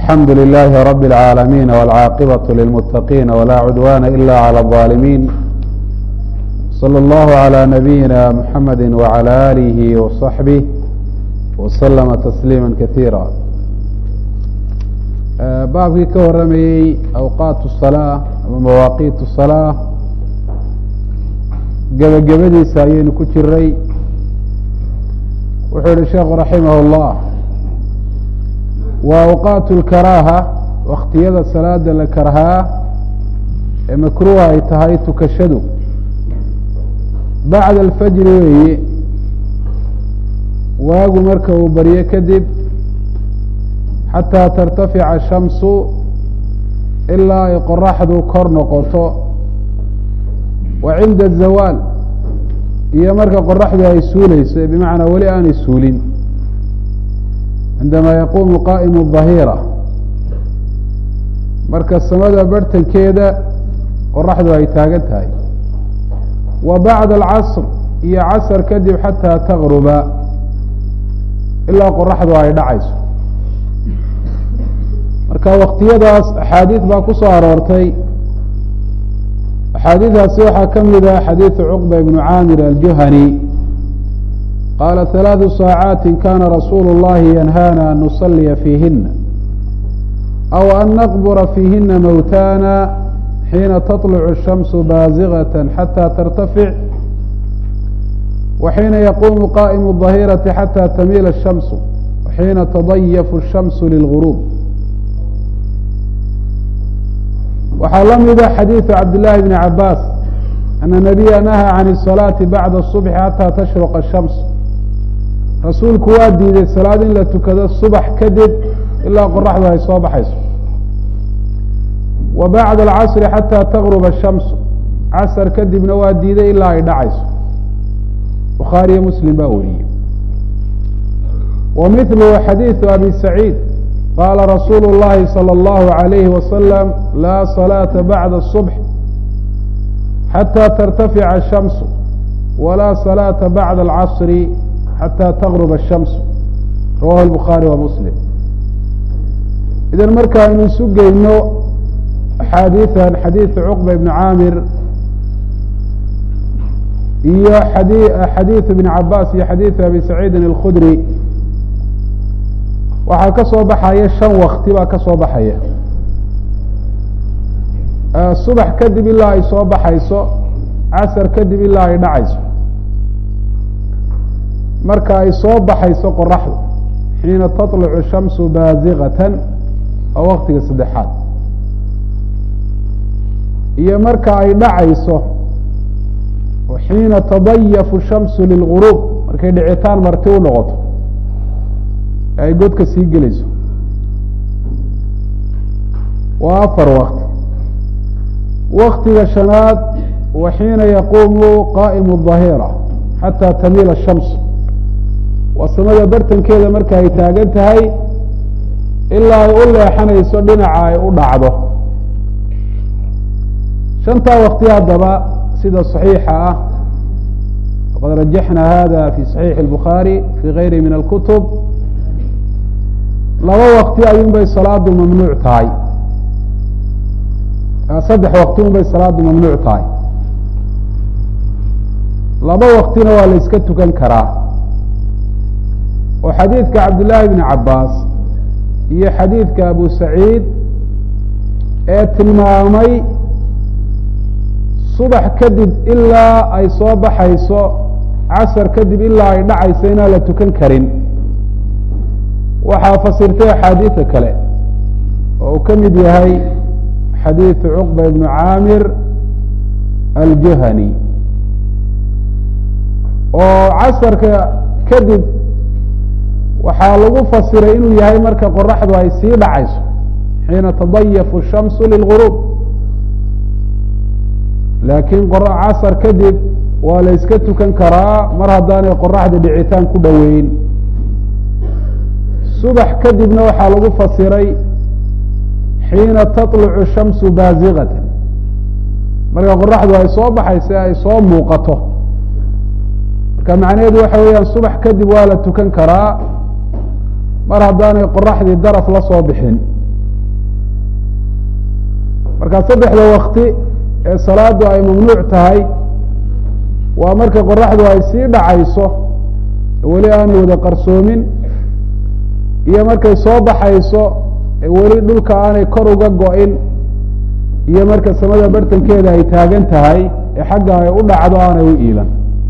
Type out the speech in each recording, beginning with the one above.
الحمد لله رب العالمين والعاقبة للمتقين ولا عدوان إلا على الظالمين صلى الله على نبينا محمد وعلى آله وصحبه وسلم تسليما كثيرا baabkii ka waramayey awqaat الصلاة ama mawaaqiit الصلاة gebagabadiisa ayaynu ku jiray wuxuu yihi sheekhu raximah الlah wa awqaat اlkaraaha waktiyada salaada la karhaa ee makruuha ay tahay tukashadu bacda alfajri weeye waagu marka uu baryo kadib xataa tartafica shamsu ilaa ay qoraxdu kor noqoto wa cinda azawaal iyo marka qoraxdu ay suuleyso bimacnaa weli aanay suulin cindamaa yaquumu qaa'imu dahira marka samada barhtankeeda qoraxdu ay taagan tahay wa bacda alcasr iyo casr kadib xataa taqruba ilaa qoraxdu ay dhacayso marka waktiyadaas axaadiid baa ku soo aroortay axaadiidaasi waxaa ka mid ah xadiidu cuqba ibnu caamir aljuhani qaala ثalaaثu saacaati kana rasuulu اllahi yanhana an nusaliya fiihina aw an naqbura fiihina mowtana xiina taطlucu الshamsu baasigaة xatى tartafic wa xiina yaquumu qa'imu الظahirati xatى tamiila الshamsu xiina tadayafu الshamsu lilguruub waxaa la mida xadiiثu cabdالlahi bni cabaas ana nabiya nahaa can الصalaaةi bacda الصubxi xatى tashruqa الshams rasuulku waa diiday salaad in la tukado subax kadib ilaa qoraxdu ay soo baxayso wa bacda alcasri xataa tagruba ashamsu casar kadibna waa diiday ilaa ay dhacayso bukhaariyo muslim baa wariyey wa mithluhu xadiidu abi saciid qaala rasuulu اllahi salى اllahu عalayhi wasalam laa salaata bacda الصubx xatى tartafica الshamsu walaa salaata bacda alcasri xatى tغrb الshams rawahu الbukhaarي wa muslim idan markaaynu isu geyno axaadiian xadiiثu cuqba ibn caamir iyo xadiiثu ibn cabaas iyo xadiiثu abi saciidin اlkhudri waxaa ka soo baxaya shan wakti baa ka soo baxaya subax kadib ilaa ay soo baxayso casar kadib ilaa ay dhacayso marka ay soo baxayso qoraxdu xiina taطlucu shamsu baasiqatan oo waktiga saddexaad iyo marka ay dhacayso xiina tadayafu shamsu lilguruub markay dhicitaan marti u noqoto ee ay godka sii gelayso waa afar wakti waktiga shanaad wa xiina yaquumu qa'imu الظahira xatى tamiila الshams waa samada bartankeeda marka ay taagan tahay ilaa ay u leexanayso dhinaca ay u dhacdo shantaa wakti haddaba sida صaxiixa ah waqad rajaxna hada fi صaxiixi الbukhaari fi gayri min اlkutub laba wakti ayuun bay salaadu mamnuuc tahay saddex wakti un bay salaadu mamnuuc tahay laba waktina waa la iska tukan karaa oo xadiidka cabdillaahi bni cabaas iyo xadiidka abu saciid ee tilmaamay subax kadib ilaa ay soo baxayso casar kadib ilaa ay dhacayso inaan la tukan karin waxaa fasirtay axaadiida kale oo uu ka mid yahay xadiidu cuqba ibnu caamir aljuhani oo casarka kadib waxaa lagu fasiray inuu yahay marka qoraxdu ay sii dhacayso xiina tadayafu shamsu lilguruub laakiin casar kadib waa la yska tukan karaa mar haddaanay qoraxda dhicitaan ku dhoweyn subax kadibna waxaa lagu fasiray xiina taطlucu shamsu baasiqatan marka qoraxdu ay soo baxayso ay soo muuqato marka macnaheedu waxa weeyaan subax kadib waa la tukan karaa mar haddaanay qoraxdii daraf la soo bixin marka saddexda wakti ee salaadu ay mamnuuc tahay waa marka qoraxdu ay sii dhacayso weli aan wada qarsoomin iyo markay soo baxayso weli dhulka aanay kor uga go-in iyo marka samada bartankeeda ay taagan tahay ee xagga ay u dhacdo aanay u iilan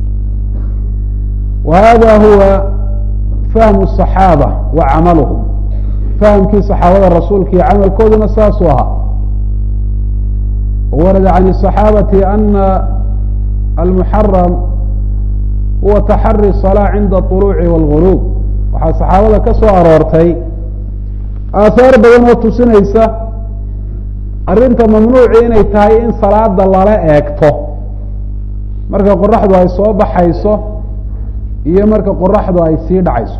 wa hada huwa fahmu الصaxaabة wa camaluhum fahamkii صaxaabada rasuulka iyo camalkooduna saasuu ahaa warada can الصaxaabati ana almuxaram huwa taxari الصalاة cinda طuluuci wاlغurub waxaa saxaabada ka soo aroortay aahaar badan oo tusinaysa arrinta mamnuuci inay tahay in salaada lala eegto marka qoraxdu ay soo baxayso iyo marka qoraxdu ay sii dhacayso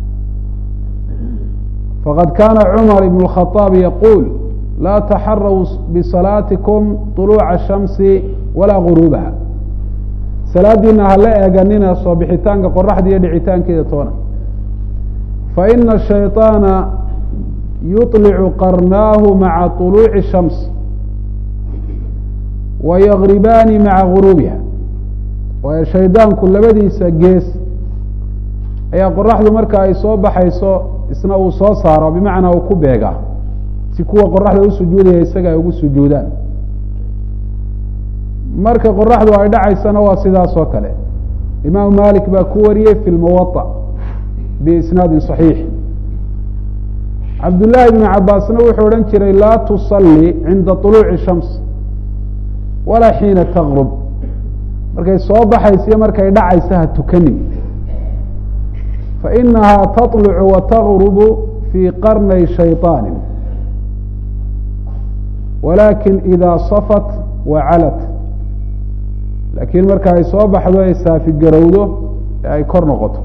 faqad kaana cumar ibn الkhطاab yaquul laa taxaraw bisalaatikum طuluuca الshamsi walaa guruubaha salaadiina hala eeganina soo bixitaanka qoraxda iyo dhicitaankeeda toona faina الshayطaana yuطlicu qarnaahu maca طuluuci الshams wa yagribaani maca guruubiha waayo shaydaanku labadiisa gees ayaa qoraxdu marka ay soo baxayso isna uu soo saaro bimacnaa uu ku beegaa si kuwa qoraxda u sujuudaya isaga ay ugu sujuudaan marka qoraxdu ay dhacaysana waa sidaas oo kale imaamu malik baa ku wariyey fi lmuwaطa biisnaadin صaxiix cabdullaahi bnu cabaasna wuxuu odhan jiray laa tusalli cinda طuluuci shams walaa xiina taqrub markay soo baxaysa iyo markay dhacaysa ha tukanin fainahaa taطlucu wa tagrubu fii qarnay shayطaani walakin ida safat wa calat laakiin marka ay soo baxdo ay saafi garowdo ee ay kor noqoto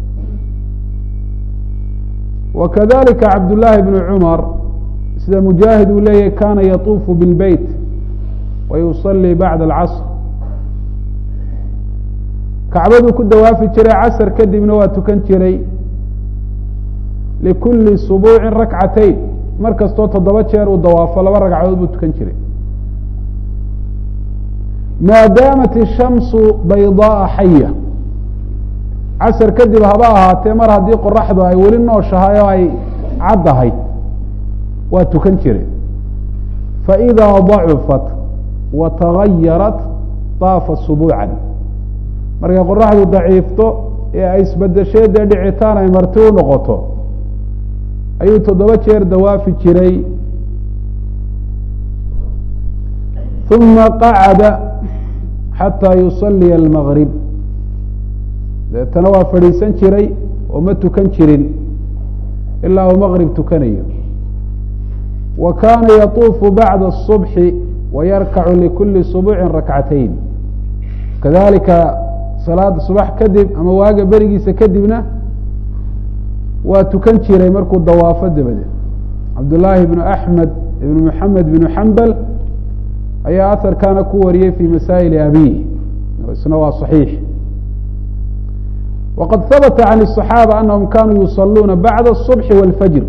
wakadalika cabdullaahi bnu cumar sida mujaahid uu leeyahy kana yatuufu bilbeyt wa yusalii bacda alcasr kacbaduu ku dawaafi jiray casr kadibna waa tukan jiray likuli subuucin rakcatayn mar kastoo toddoba jeer uu dawaafo laba ragcadood buu tukan jiray maa daamat ishamsu baydaaa xaya casar kadib haba ahaatee mar haddii qoraxdu ay weli nooshahay oo ay caddahay waa tukan jire faidaa dacufat wa tagayarat daafa subuucan markay qoraxdu daciifto ee ay isbedeshee dee dhicitaan ay marti u noqoto ayuu toddoba jeer dawaafi jiray uma qacada xataa yusaliya almagrib deetana waa fadhiisan jiray oo ma tukan jirin ilaa uu maqrib tukanayo wa kaana yatuufu bacda الصubxi wayarkacu likuli subuuci rakcatayn kadalika salaada subax kadib ama waaga berigiisa kadibna waa tukan jiray markuu dawaafo dabadeed cabdullaahi bnu axmed ibnu maxamed bnu xambal ayaa aharkaana ku wariyey fi masaa'ili abiih isna waa صaxiix wqad habta can الصaxaabة anahum kanuu yusaluuna bacda الصubxi wاlfajr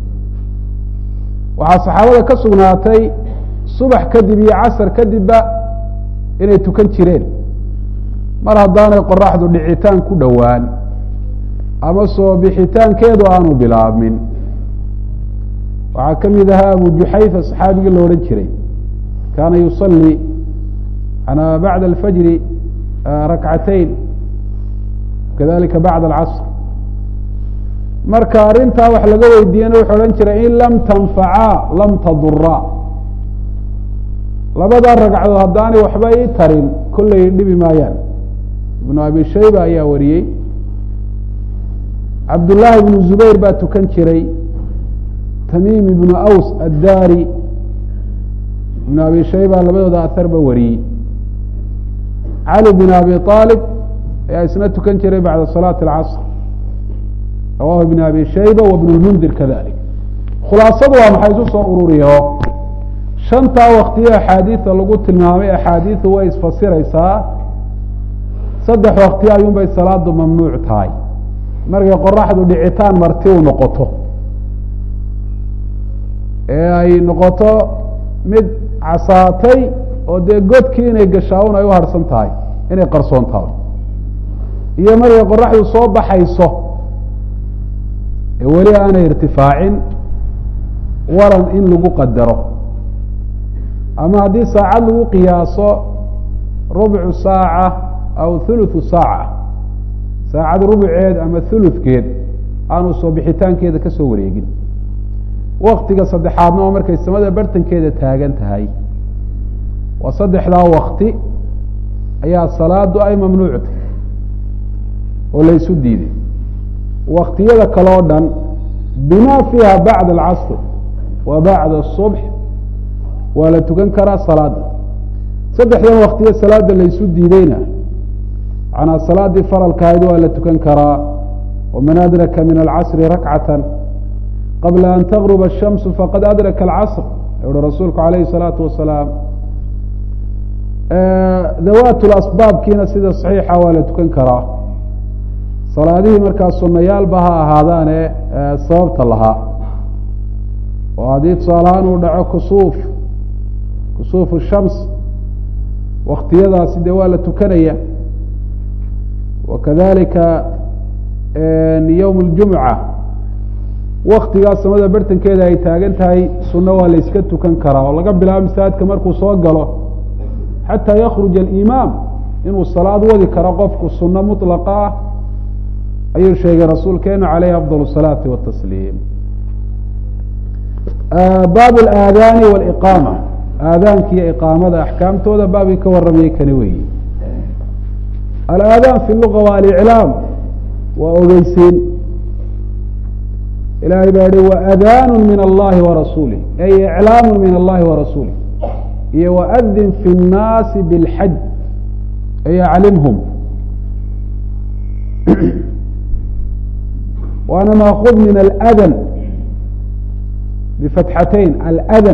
waxaa saxaabada ka sugnaatay subax kadib iyo casr kadibba inay tukan jireen mar haddaanay qoraxdu dhicitaan ku dhowaan ama soo bixitaankeedu aanu bilaabmin waxaa ka mid ahaa abu juxayfa saxaabigii la odhan jiray kaana yusalii bacda alfajri rakcatayn kadalika bacda alcasr marka arrintaa wax laga weydiiyena wuxuu odhan jiray in lam tanfacaa lam taduraa labadaa ragcadood haddaanay waxba ii tarin kollay dhibi maayaan ibnu abi shayba ayaa wariyey cabdullaahi ibnu zubayr baa tukan jiray tamiim ibnu aws addaari ibnu abi shayba labadooda aharba wariyey cali bin abi aalib ayaa isna tukan jiray bacda salaati alcasr rawahu ibn abi shayba wa bn lmundir kadalik khulaasadu waa maxay isu soo ururiyo shantaa waktiyo axaadiida lagu tilmaamay axaadiidu way isfasiraysaa saddex wakti ayuun bay salaadu mamnuuc tahay markay qoraxdu dhicitaan marti u noqoto ee ay noqoto mid casaatay oo dee godkii inay gashaa un ay u harhsan tahay inay qarsoon tahay iyo markay qoraxdu soo baxayso ee weli aanay irtifaacin waran in lagu qadaro ama haddii saacad lagu qiyaaso rubcu saaca aw thuluthu saaca saacad rubuceed ama thuluthkeed aanu soo bixitaankeeda ka soo wareegin waktiga saddexaadna oo markay samada bartankeeda taagan tahay waa saddexdaa wakti ayaa salaadu ay mamnuuctay oo la ysu diiday waktiyada kale o dhan bima fiiha bacda alcasr wa bacda الصubx waa la tukan karaa salaada saddexdan waktiyo salaada laysu diideyna manaa salaadii faralkahayd waa la tukan karaa waman adraka min alcasri rakcata qabla an tagruba الshamsu faqad adraka alcasr uhi rasuulku alayhi الsalaatu wasalaam dawaat lasbaabkiina sida saxiixa waa la tukan karaa salaadihii markaa sunayaalba ha ahaadaane sababta lahaa oo haddii tusaalahaan uu dhaco kusuuf kusuuf shams waktiyadaasi dee waa la tukanaya wakadalika yowm اljumca waktigaas samada bartankeeda ay taagan tahay sunno waa la yska tukan karaa oo laga bilaabo masaajidka markuu soo galo xataa yakruja alimaam inuu salaad wadi karo qofku sunno mطlaqa ah ayuu sheegay rasuulkeenu calayhi afضal الsalaati watasliim baab اlaadaani wاliqaama aadaanka iyo iqaamada axkaamtooda baabkii ka waramayay kani weyi alaadaan fi luga waa aliclaam waa ogeysiin ilahay baa yihi waadaanu min allahi warasuulih ay iclaamu min allahi warasuulih iyo waadin fi الnaasi bاlxaj ay aclimhum waana maakud min aladan bifatxatayn aladan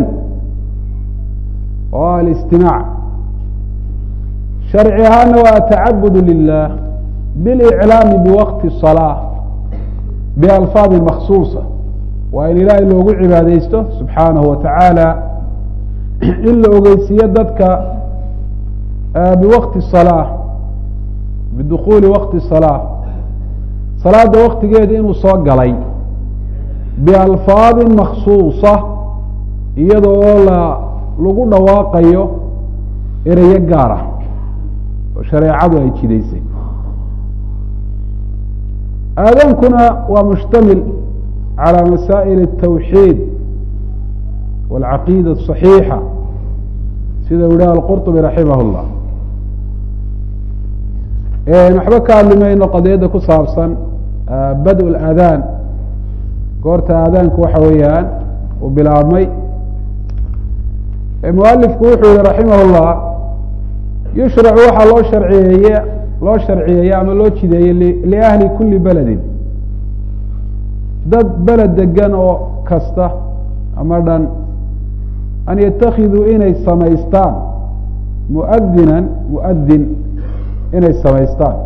oo alistimaac sharci ahaana waa atacabud lilah biliclaami biwaqti الصalaaة bialfaadi maksuusa waa in ilaahay loogu cibaadeysto subxaanahu wa tacaala in la ogeysiiyo dadka biwaqti الصalaaة bidukuli waqti الصalaaة salaada waktigeeda inuu soo galay bialfaadi maksuusa iyada oo la lagu dhawaaqayo ereyo gaar ah oo shareecadu ay jidaysay aadaankuna waa mushtamil calى masaa'il الtawxiid wاlcaqiida الصaxiixa sida u yidhah alqurطbi raximah اllah waxba ka hadli mayno qadiyadda ku saabsan bad اlaadaan goorta aadaanku waxa weeyaan uu bilaabmay mualifku wuxuu yihi raximah اllah yushracu waxaa loo sharciyeeye loo sharciyeeye ama loo jideeyey liahli kuli beledin dad beled degan oo kasta ama dhan an yatakiduu inay samaystaan muadinan muadin inay samaystaan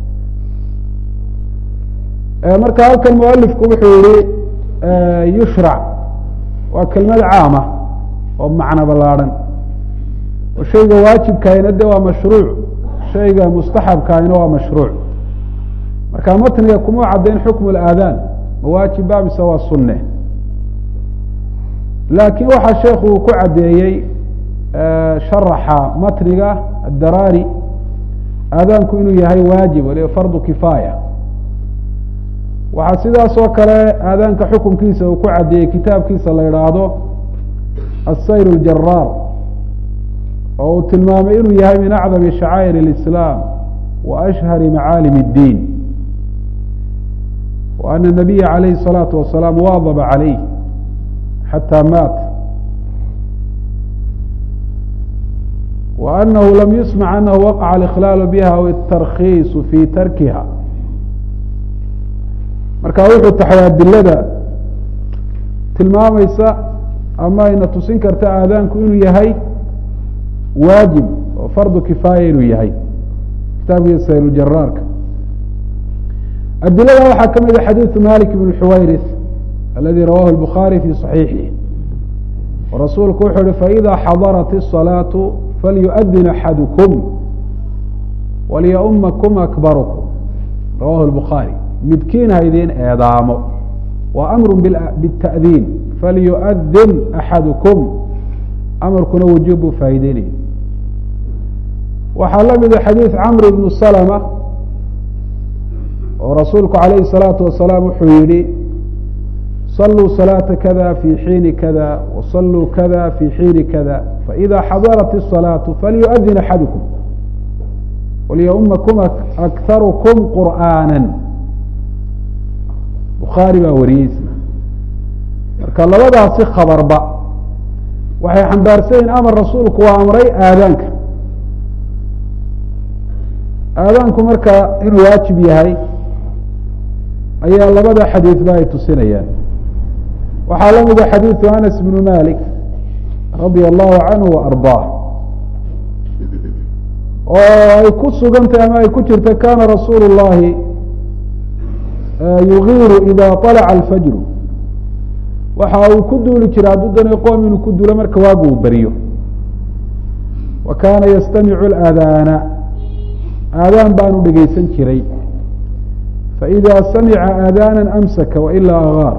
marka halkan mualifku wuxuu yihi yushrac waa kelmad caama oo macno ballaadhan oo shayga waajibkaayna de waa mashruuc shayga mustaxabkaayna waa mashruuc marka matniga kuma caddayn xukmu اlaadaan ma waajibba mise waa sunne laakiin waxaa sheekhu uu ku caddeeyey sharaxa matniga addaraari aadaanku inuu yahay waajib waliba fardu kifaaya waxaa sidaas oo kale aadaanka xukunkiisa uu ku caddeeyey kitaabkiisa la idhaahdo asayr اljaraar oo uu tilmaamay inuu yahay min acdami shacaa'ir اlislaam wa ashhari macaalim اddiin wa ana nabiya calayhi الsalaatu wasalaam waadaba calayh xatى maat wa anahu lam yusmac anahu waqaca اlkhlaalu biha aw اtarkiisu fi tarkiha marka wuxuu taxay adilada tilmaamaysa ama ayna tusin karta aadaanku inuu yahay waajib oo fardu kifaaya inuu yahay kitaabkiisa saylujaraarka adilada waxaa ka mid a xadiidu malik bn xuwayris aladi rawahu الbukhaari fi صaxiixihi rasuulku wuxuu uhi faإida xadarat الصalaaةu falyuؤdin axadukum walyaumakum akbarkum rawahu الbukhaarي midkiin ha idin eedaamo wa amru bالتأdiin falyuؤdin axadukum amarkuna wujuub buu faa'ideynaya waxaa la mida xadiid camr ibnu slma oo rasuulku calayhi الsalaatu wasalaam wuxuu yihi saluu salaata kada fi xiini kada wasaluu kada fi xiini kada faإida xadarat الصalaaةu falyuؤdin axadukum walyaumakum akharkum qur'aana bukhaari baa wariyeysa marka labadaasi khabarba waxay xambaarsanyihin amar rasuulku waa amray aadaanka aadaanku marka inuu waajib yahay ayaa labada xadiidba ay tusinayaan waxaa la mida xadiidu anas bnu malik radia allahu canhu wa ardaah oo ay ku sugantahy ama ay ku jirta kana rasuulu اllahi yugiiru ida طalaca alfajru waxa uu ku duuli jiray hadduu dana qoom inuu ku duulo marka waagu uu beriyo wa kaana yastamicu اlaadaana aadaan baanu dhegeysan jiray faإida samica aadaana amsaka wailaa agaar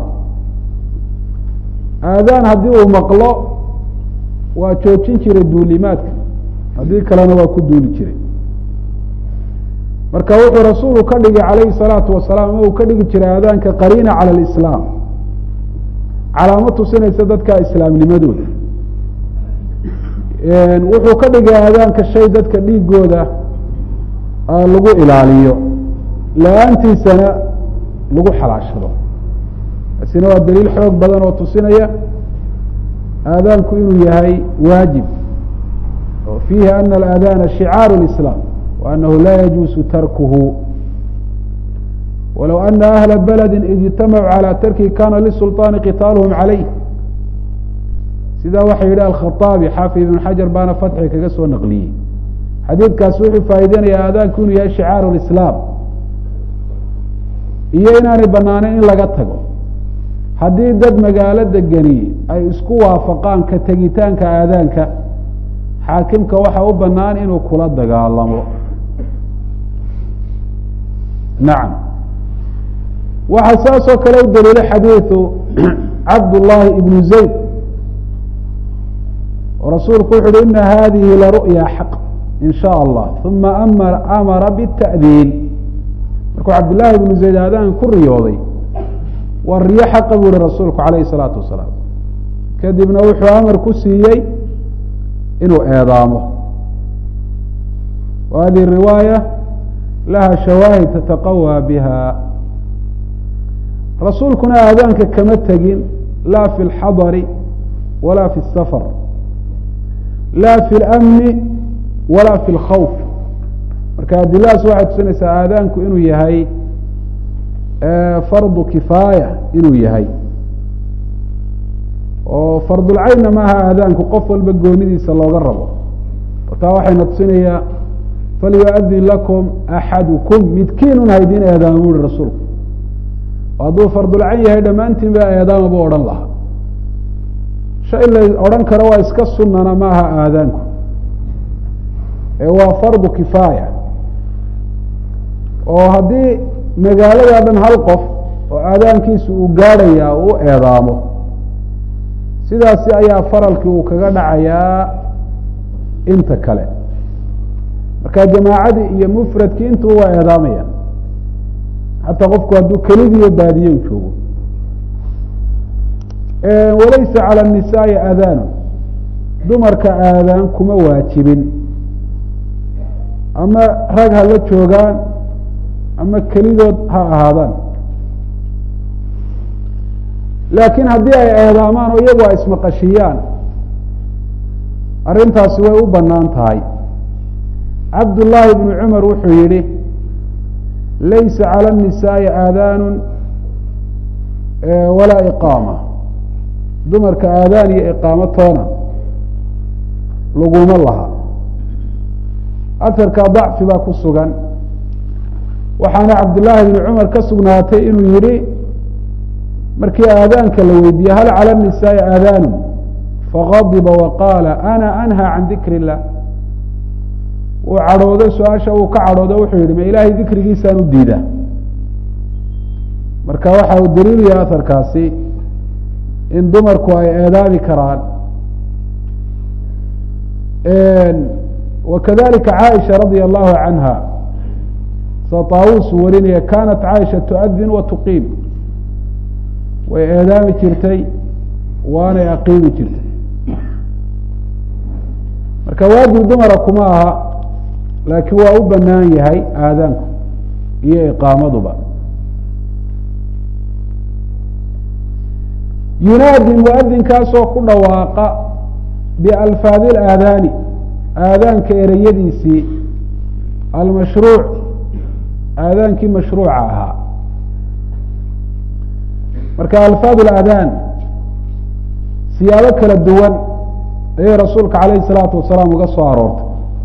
aadaan haddii uu maqlo waa joojin jiray duulimaadka haddii kalena waa ku duuli jiray marka wuxuu rasuulu ka dhigay calayhi الsalaatu wasalaam ama uu ka dhigi jiray aadaanka qariina calى اlislaam calaamo tusinaysa dadka islaamnimadooda wuxuu ka dhigay aadaanka shay dadka dhiigooda lagu ilaaliyo la-aantiisana lagu xalaashado taasina waa daliil xoog badan oo tusinaya aadaanku inuu yahay waajib oo fiihi ana alaadaana shicaaru اlislaam wa anahu laa yajuusu tarkuhu walow ana ahla baladi id ijtamacuu calى tarkihi kana lisulطaani qitaaluhum calayh sidaa waxa yihi alkhaaabi xaafid ibn xajar baana fatxi kaga soo naqliyey xadiidkaasi wuxuu faa'ideynaya aadaanku inuu yahay shicaaru lislaam iyo inaanay banaaneyn in laga tago haddii dad magaalo degani ay isku waafaqaan ka tegitaanka aadaanka xaakimka waxa u banaan inuu kula dagaalamo nacam waxaa saas oo kale u daliilay xadiidu cabdullaahi ibnu zayd oo rasuulku wuxu uhi ina hadihi laru'ya xaq in sha allah uma amara bالta'diin markuu cabdillaahi ibnu zayd aadaan ku riyooday waa riyo xaqa buu ihi rasuulku calayhi الsalaatu wasalaam kadibna wuxuu amar ku siiyey inuu eedaamo wa hadihi riwaaya laha shawaahid tataqawى biha rasuulkuna aadaanka kama tegin la fi اlxadari wala fi الsafar la fi اlamni wala fi اlkhawf marka adiladaas waxay tusinaysaa aadaanku inuu yahay fardu kifaaya inuu yahay oo fardulcaynna maaha aadaanku qof walba goonidiisa looga rabo taa waxayna tusinayaa falyuadin lakum axadukum midkiinun haydin eedaama bu uhi rasuulku hadduu fardulcayn yahay dhammaantiin ba eedaama bu odhan lahaa shay la odhan karo waa iska sunana maaha aadaanku ee waa fardu kifaaya oo haddii magaalada dhan hal qof oo aadaankiisu uu gaadhaya u eedaamo sidaasi ayaa faralkii uu kaga dhacayaa inta kale marka jamaacadii iyo mufradkii intuu waa eedaamayaan xataa qofku hadduu kelidiiyo baadiye u joogo walaysa calى الnisaai aadaanu dumarka aadaan kuma waajibin ama rag ha la joogaan ama kelidood ha ahaadaan laakiin haddii ay eedaamaan oo iyagu ay ismaqashiyaan arrintaasi way u banaan tahay cabdullaahi bnu cumar wuxuu yihi laysa calى الnisaai aadaanu walaa iqaama dumarka aadaan iyo iqaamo toona laguma laha aharka dacfi baa ku sugan waxaana cabdillaahi bni cumar ka sugnaatay inuu yihi markii aadaanka la weydiiyey hal calى الnisaai aadaanu fagadiba waqaala ana anha can dikri illah uu cadhooday su-aasha uu ka cadhooday wuxuu yihi ma ilaahay dikrigiisaan u diidaa marka waxa uu daliil yahay aharkaasi in dumarku ay eedaabi karaan wakadalika caaisha radia allahu canha sa taawus uu warinaya kanat caaisha tuadin wa tuqiim way eedaami jirtay waanay aqiimi jirtay marka waajib dumara kuma aha laakiin waa u banaan yahay aadaanku iyo iqaamaduba yunaadi muadinkaasoo ku dhawaaqa bialfaadi اlaadaani aadaanka ereyadiisii almashruuc aadaankii mashruuca ahaa marka alfaad اlaadaan siyaabo kala duwan ayay rasuulka calayhi الsalaatu wasalaam uga soo aroortay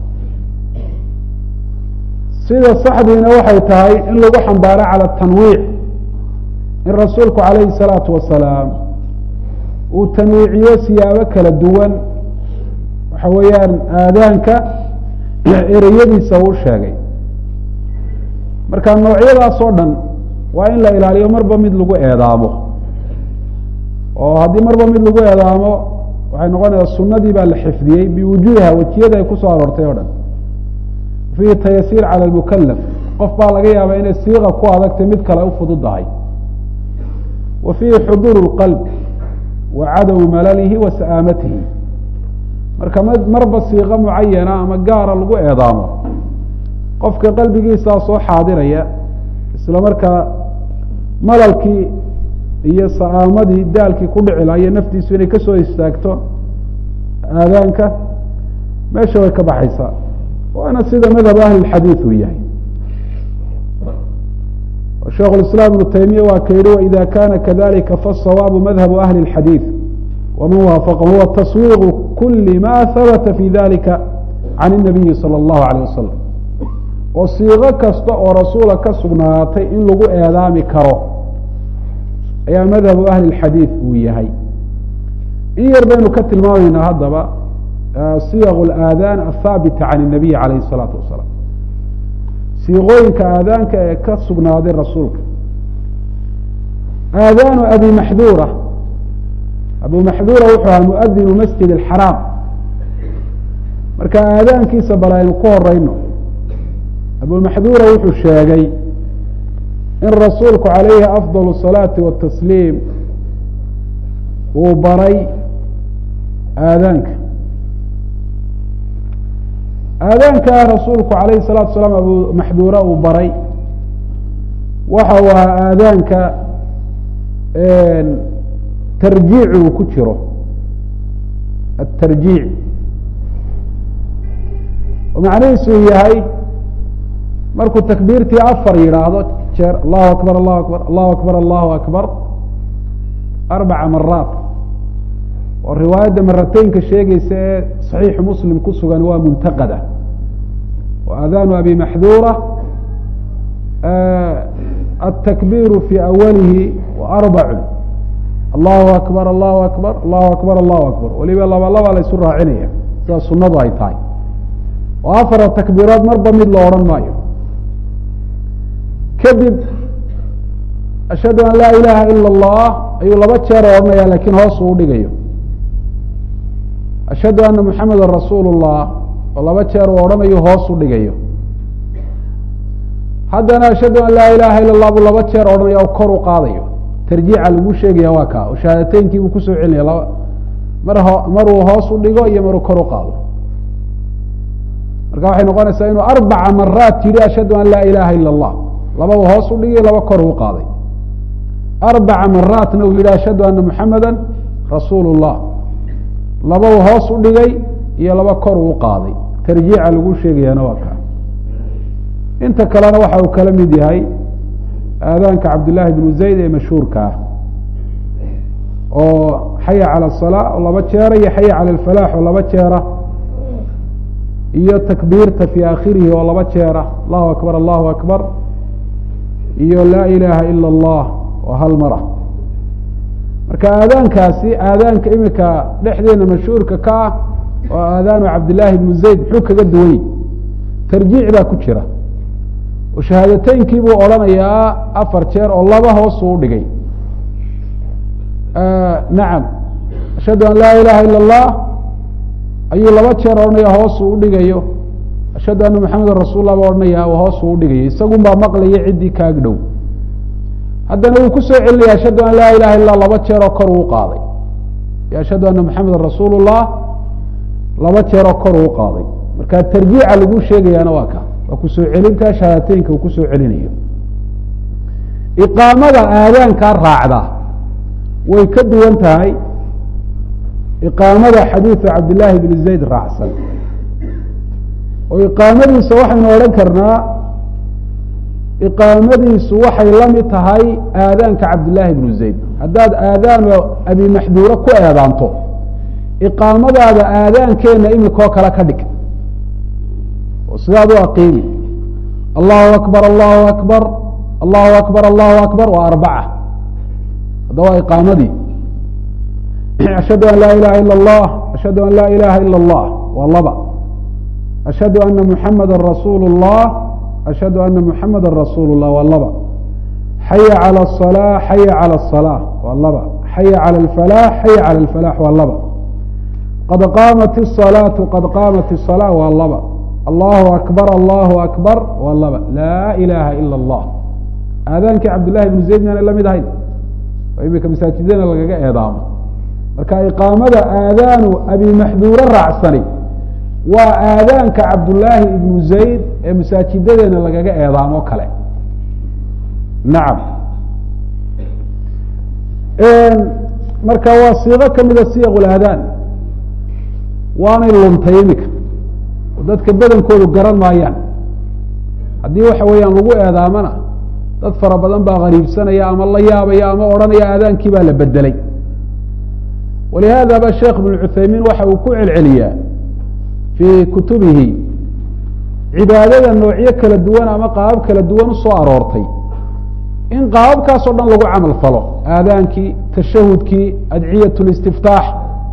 sida saxdiina waxay tahay in lagu xambaaro cala tanwiic in rasuulku calayhi الsalaatu wasalaam uu tanwiiciyo siyaabo kala duwan waxa weeyaan aadaanka ereyadiisa uu sheegay marka noocyadaas oo dhan waa in la ilaaliyo marba mid lagu eedaamo oo haddii marba mid lagu eedaamo waxay noqonaysaa sunadii baa la xifdiyey biwujuuhiha wejiyada ay kusoo aroortay o dhan fiihi tayasiir cala lmukalaf qof baa laga yaabaa inay siiqa ku adagtay mid kale u fududahay wa fiihi xuduur اlqalb wa cadamu malalihi wa sa'aamatihi marka m marba siiqo mucayana ama gaara lagu eedaamo qofka qalbigiisaa soo xaadiraya isla markaa malalkii iyo sa'aamadii daalkii ku dhici laha iyo naftiisu inay kasoo istaagto aadaanka meesha way ka baxaysaa waana sida madhab ahli اxadiid uu yahay sheikh iسlاm iبnu taymiya waa ka yihi waإida kana kadalika faالصawaabu madhabu ahli الxadiiث waman waafaqahu huwa taswiiqu kuli ma habata fi dalika can الnabiyi salى الlahu عalيه wasalam oo siiqo kasta oo rasuula ka sugnaatay in lagu eedaami karo ayaa madhabu ahli اxadiiث uu yahay in yar baynu ka tilmaamaynaa haddaba siyaq اlaadan athaabita can الnabiy alayh الsalaatu wasalaam siiqooyinka aadaanka ee ka sugnaaday rasuulka aadaanu abi maxduura abu maxduura wuxuu ahaa muadinu masjid اxaraam marka aadaankiisa bal aynu ku horeyno abumaxduura wuxuu sheegay in rasuulku calayhi afضal الsalaati watasliim uu baray aadaanka aadaankaa rasuulku calayhi الsalatu asalaam abu maxduura uu baray waxa uu ahaa aadaanka tarjiic uu ku jiro atarjiic macnihiisu yahay markuu takbiirtii afar yidhaahdo jeer allahu akbar allahu akbar allahu akbar allahu akbar arbaca maraat oo riwaayadda marateynka sheegeysa ee صaxiixu muslim ku sugan waa muntaqada wa aadaanu abi maxduura aلtakbiru fi awalihi wa arbacu allahu akbar allahu akbar allahu akbar allahu akbar weliba laba laba la ysu raacinaya sida sunadu ay tahay oo afara takbiirood marba mid la odhan maayo kadib ashhadu an laa ilaha ila اllah ayuu laba jeer odhanaya lakin hoos uu dhigayo ashhadu ana muxameda rasuul الlah oo laba jeer uu odhanayo hoos u dhigayo haddana ashhadu an laa ilaha ila اlah buu laba jeer odhanaya o kor u qaadayo tarjiica lagu sheegaya waa kaa oo shahaadateyinkii buu kusoo celinaya laba mar ho maruu hoos u dhigo iyo maruu kor u qaado marka waxay noqonaysaa inuu arbaca maraat yihi ashhadu an laa ilaha ila اllah lababa hoos u dhigay laba kor u qaaday arbaca maraatna uu yihi ashhadu ana muxameda rasuul الlah lababa hoos u dhigay iyo laba kor uu qaaday tarjiica lagu sheegayaana waa kaa inta kalena waxa uu kala mid yahay aadaanka cabdillaahi bnu zayd ee mashhuurka ah oo xaya calى الsalaa oo laba jeera iyo xaya calى اlfalaax oo laba jeera iyo takbiirta fi akhirihi oo laba jeera allahu akbar allahu akbar iyo laa ilaha ila اllah oo hal mara marka aadaankaasi aadaanka imika dhexdeena mashhuurka ka ah oo aadaanu cabdillaahi bnu zayd muxuu kaga duwany tarjiic baa ku jira oo shahaadateynkii buu odhanayaa afar jeer oo laba hoosuu udhigay nacam ashhadu an laa ilaha ila اllah ayuu laba jeer odhanaya hoosuu udhigayo ashhadu ana maxamedan rasul lah baa odhanaya hoosuu udhigayo isagun baa maqlaya ciddii kaag dhow haddana wuu kusoo celinaya ashhadu an laa ilaha illa laba jeeroo kor uu qaaday iyo ashhadu ana maxamedan rasuul llah laba jeeroo kor uu qaaday marka tarjiica lagu sheegayaana waa ka waa kusoo celinta shahaadateynka uu kusoo celinayo iqaamada aadaankaa raacda way ka duwan tahay iqaamada xadiidu cabdillaahi bni zayd raacsan oo iqaamadiisa waxaynu odhan karnaa iqaamadiisu waxay la mid tahay aadaanka cabdillaahi bnu zayd haddaad aadaanu abi maxduuro ku eedaanto iqaamadaada aadaankeenna imikoo kale ka dhig oo sidaad u aqiimi allahu akbar allahu akbar allahu akbar allahu akbar waa arbaca hadda waa iqaamadii ashhadu an laa ilaha ila اllah ashhadu an laa ilaha ila اllah waa laba ashhadu ana muxamada rasuulu اllah ashhadu ana muxamada rasuulu اllah waa laba xaya calى الصalaa xaya calى الصalaaة waa laba xaya calى اlfalaax xaya calى اlfalaax waa laba qad qaamat الصalaaةu qad qaamat الصalاة waa laba allahu akbar allahu akbar waa laba laa ilaha ila اllah aadaankii cabdillahi bnu zayd miyaana la mid ahayn oo imika masaajidana lagaga eedaamo marka iqaamada aadaanu abi maxduuro raacsani waa aadaanka cabdullaahi ibnu zayd ee masaajidadeena lagaga eedaamo kale nacam marka waa siiqo kamida siyaq laadaan waanay luntay imika oo dadka badankoodu garan maayaan haddii waxa weeyaan lagu eedaamana dad fara badan baa qariibsanaya ama la yaabaya ama odhanaya aadaankii baa la bedelay walihaada ba sheekh ibn cuthaymiin waxa uu ku celceliyaa fii kutubihi cibaadada noocyo kala duwan ama qaabab kala duwan usoo aroortay in qaababkaas oo dhan lagu camal falo aadaankii tashahudkii adciyat listiftaax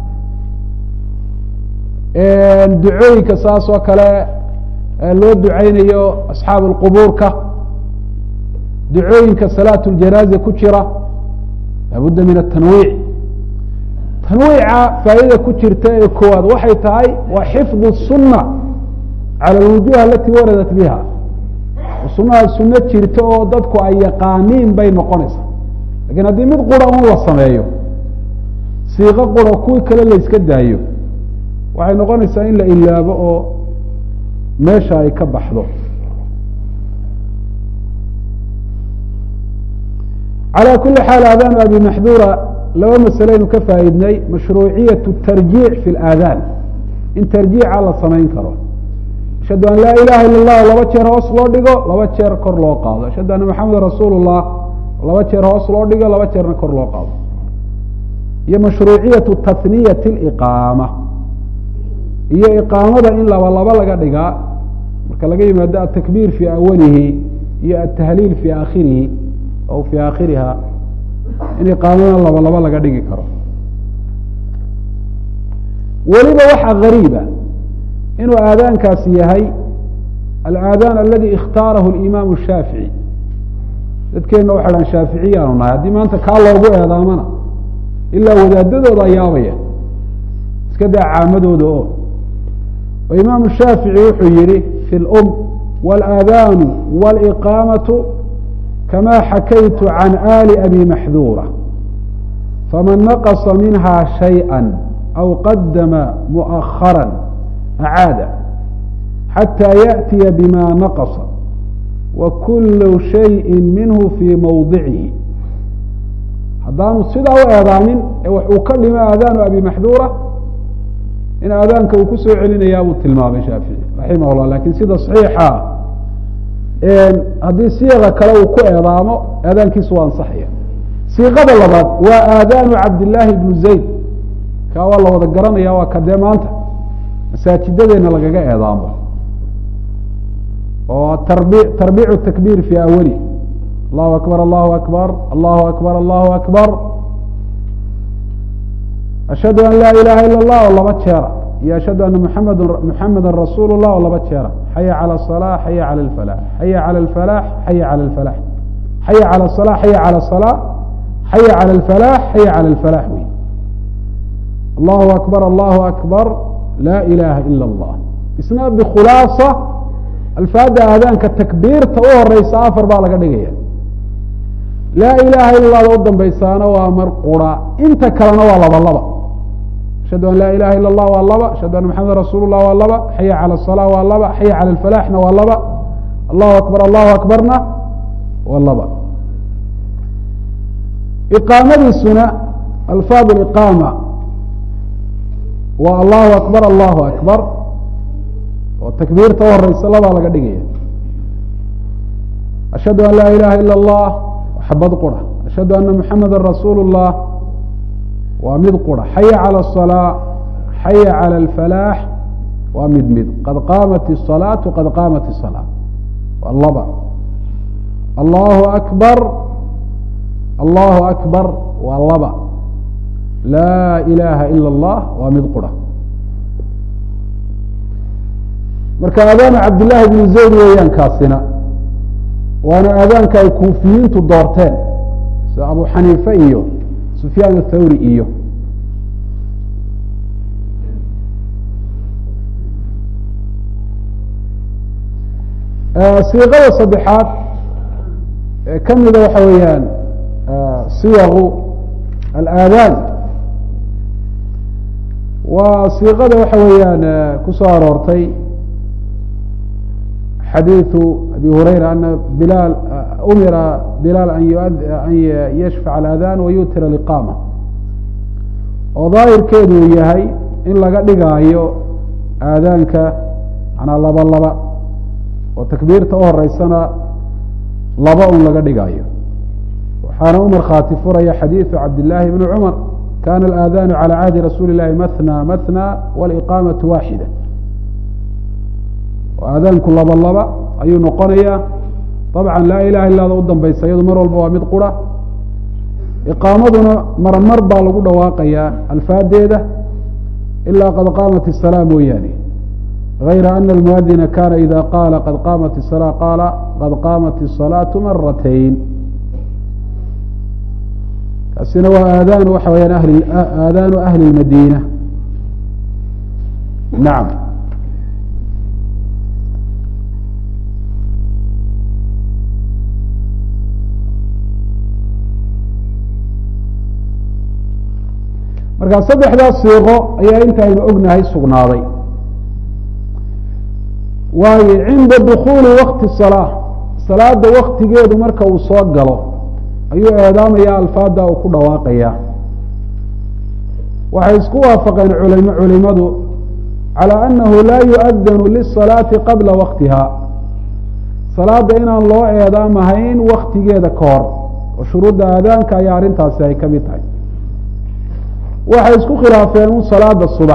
ducooyinka saas oo kale loo duceynayo asxaab اlqubuurka ducooyinka salaat اljanaaza ku jira laabudda min atanwiic tanwiica faa'idada ku jirta ee koowaad waxay tahay waa xifdu الsuna calى اlwujuh alati waradat biha sunaha suno jirta oo dadku ay yaqaaniin bay noqonaysaa lakin haddii mid qura un la sameeyo siiqo qura kuwii kale la yska daayo waxay noqonaysaa in la ilaabo oo meesha ay ka baxdo calى kuli xaal aadaanu abi maxduura laba masaleynu ka faa'iidnay mashruuciyaة الtarjiic fi اlaadaan in tarjiica la samayn karo ashhadu an laa ilaha ila اllah laba jeer hoos loo dhigo laba jeer kor loo qaado ashhadu anna maxameda rasuul الlah laba jeer hoos loo dhigo laba jeerna kor loo qaado iyo mashruuciyaةu tahniyati اliqaama iyo iqaamada in laba laba laga dhigaa marka laga yimaado atakbiir fii awalihi iyo atahliil fii aakhirihi aw fii aakhiriha in iqaamada laba laba laga dhigi karo weliba waxaa gariiba inuu aadaankaasi yahay alaadaan aladi ikhtaarahu اlimaamu shaafiعي dadkeenna waxay dhan shaaficiyaanu nahay haddii maanta kaa loogu eedaamana ilaa wadaadadooda yaabaya iska daa caamadooda oo oo imaamu shaafiعي wuxuu yihi fi اlm wاlaadaanu wاliqaamaةu kama xakaytu can ali abi maxduura faman naqصa minha shayئa aw qadama muؤahara acaada xatى yaأtiya bima naqصa wa kulu shayءi minhu fii mawdicihi haddaanu sidaa u eedaamin ee wax uu ka dhimo aadaanu abi maxduura in aadaanka uu kusoo celinayaa buu tilmaamay shaafici raximah اllah lakin sida صaxiixa haddii siiqa kale uu ku eedaamo aadaankiisu waa ansaxaya siiqada labaad waa aadaanu cabdillaahi bnu zayd kaa waa la wada garanaya waa kadee maanta masaajidadeena lagaga eedaamo oo tarbi tarbiicu takbiir fii awali allahu akbar allahu akbar allahu akbar allahu akbar ashhadu an laa ilaha ila اllah oo laba jeera iyo ashhadu ana muxamad muxameda rasuulu llah oo laba jeera xaya calى الصalaa xaya calى اlfalax xaya calى اlfalax xaya calى اlfalax xaya calى الصalaa xaya calى الصalaa xaya calى اlfalax xaya calى اlfalax wey allahu akbar allahu akbar laa ilaha ila اllah isna bikhulaasa alfaada aadaanka takbiirta u horeysa afar baa laga dhigaya laa ilaha ila llada u dambaysaana waa mar qura inta kalena waa laba laba ashhadu an laa ilaha ila اllah waa laba ashhadu anna maxameda rasuul lah waa laba xaya calى الصalaa waa laba xaya calى اlfalaxna waa laba allahu akbar allahu akbarna waa laba iqaamadiisuna alfaad iqaama waa allahu akbar allahu akbar oo takbiirta u horeysa labaa laga dhigaya ashhadu an laa ilaha ila اllah xabad qura ashhadu ana muxameda rasuul الlah waa mid qura xaya calى الصalaa xaya calى اlfalaax waa mid mid qad qaamat الصalaatu qad qaamat الصalaa waa laba allahu akbar allahu akbar waa laba laa ilaha ila اllah waa mid qura marka aadaanu cabdillaahi bnu zayd weeyaan kaasina waana aadaanka ay kuufiyiintu doorteen sida abu xaniife iyo sufyaan athawri iyo siiqada saddexaad ee ka mida waxa weeyaan siyaqu alaadaan waa siiqada waxa weeyaan kusoo aroortay xadiiثu abi hurayra ana bilaal umira bilaal an yashfac aladaan wayutira liqaama oo daahirkeedu uu yahay in laga dhigaayo aadaanka manaa laba laba oo takbiirta u horeysana laba un laga dhigaayo waxaana u markhaati furaya xadiiثu cabdillaahi bni cumar kana alaadaanu calى cahdi rasuuli اlahi mathna mathna waliqaamaةu waaxida aadaanku laba laba ayuu noqonayaa dabcan laa ilaha illada u dambaysa iyadu mar walba waa mid qura iqaamaduna marmar baa lagu dhawaaqayaa alfaadeeda ilaa qad qaamat الsalaa mooyaane غayra ana almuadina kana ida qaala qad qaamat الsalaa qaala qad qaamat الصalaaةu maratayn kaasina waa aadaanu waxa weyaan ahli aadaanu ahli اmadina nacam markaa saddexdaas siiqo ayaa intaynu ognahay sugnaaday waayo cinda dukuuli wakti salaa salaada waktigeedu marka uu soo galo ayuu eedaamaya alfaada uu ku dhawaaqaya waxay isku waafaqeen culim culimadu calى anahu laa yuadanu lisalaati qabla waktiha salaada inaan loo eedaamahayn waktigeeda ka hor oo shuruudda aadaanka ayaa arrintaasi ay ka mid tahay waxay isku khilaafeen un salaada subax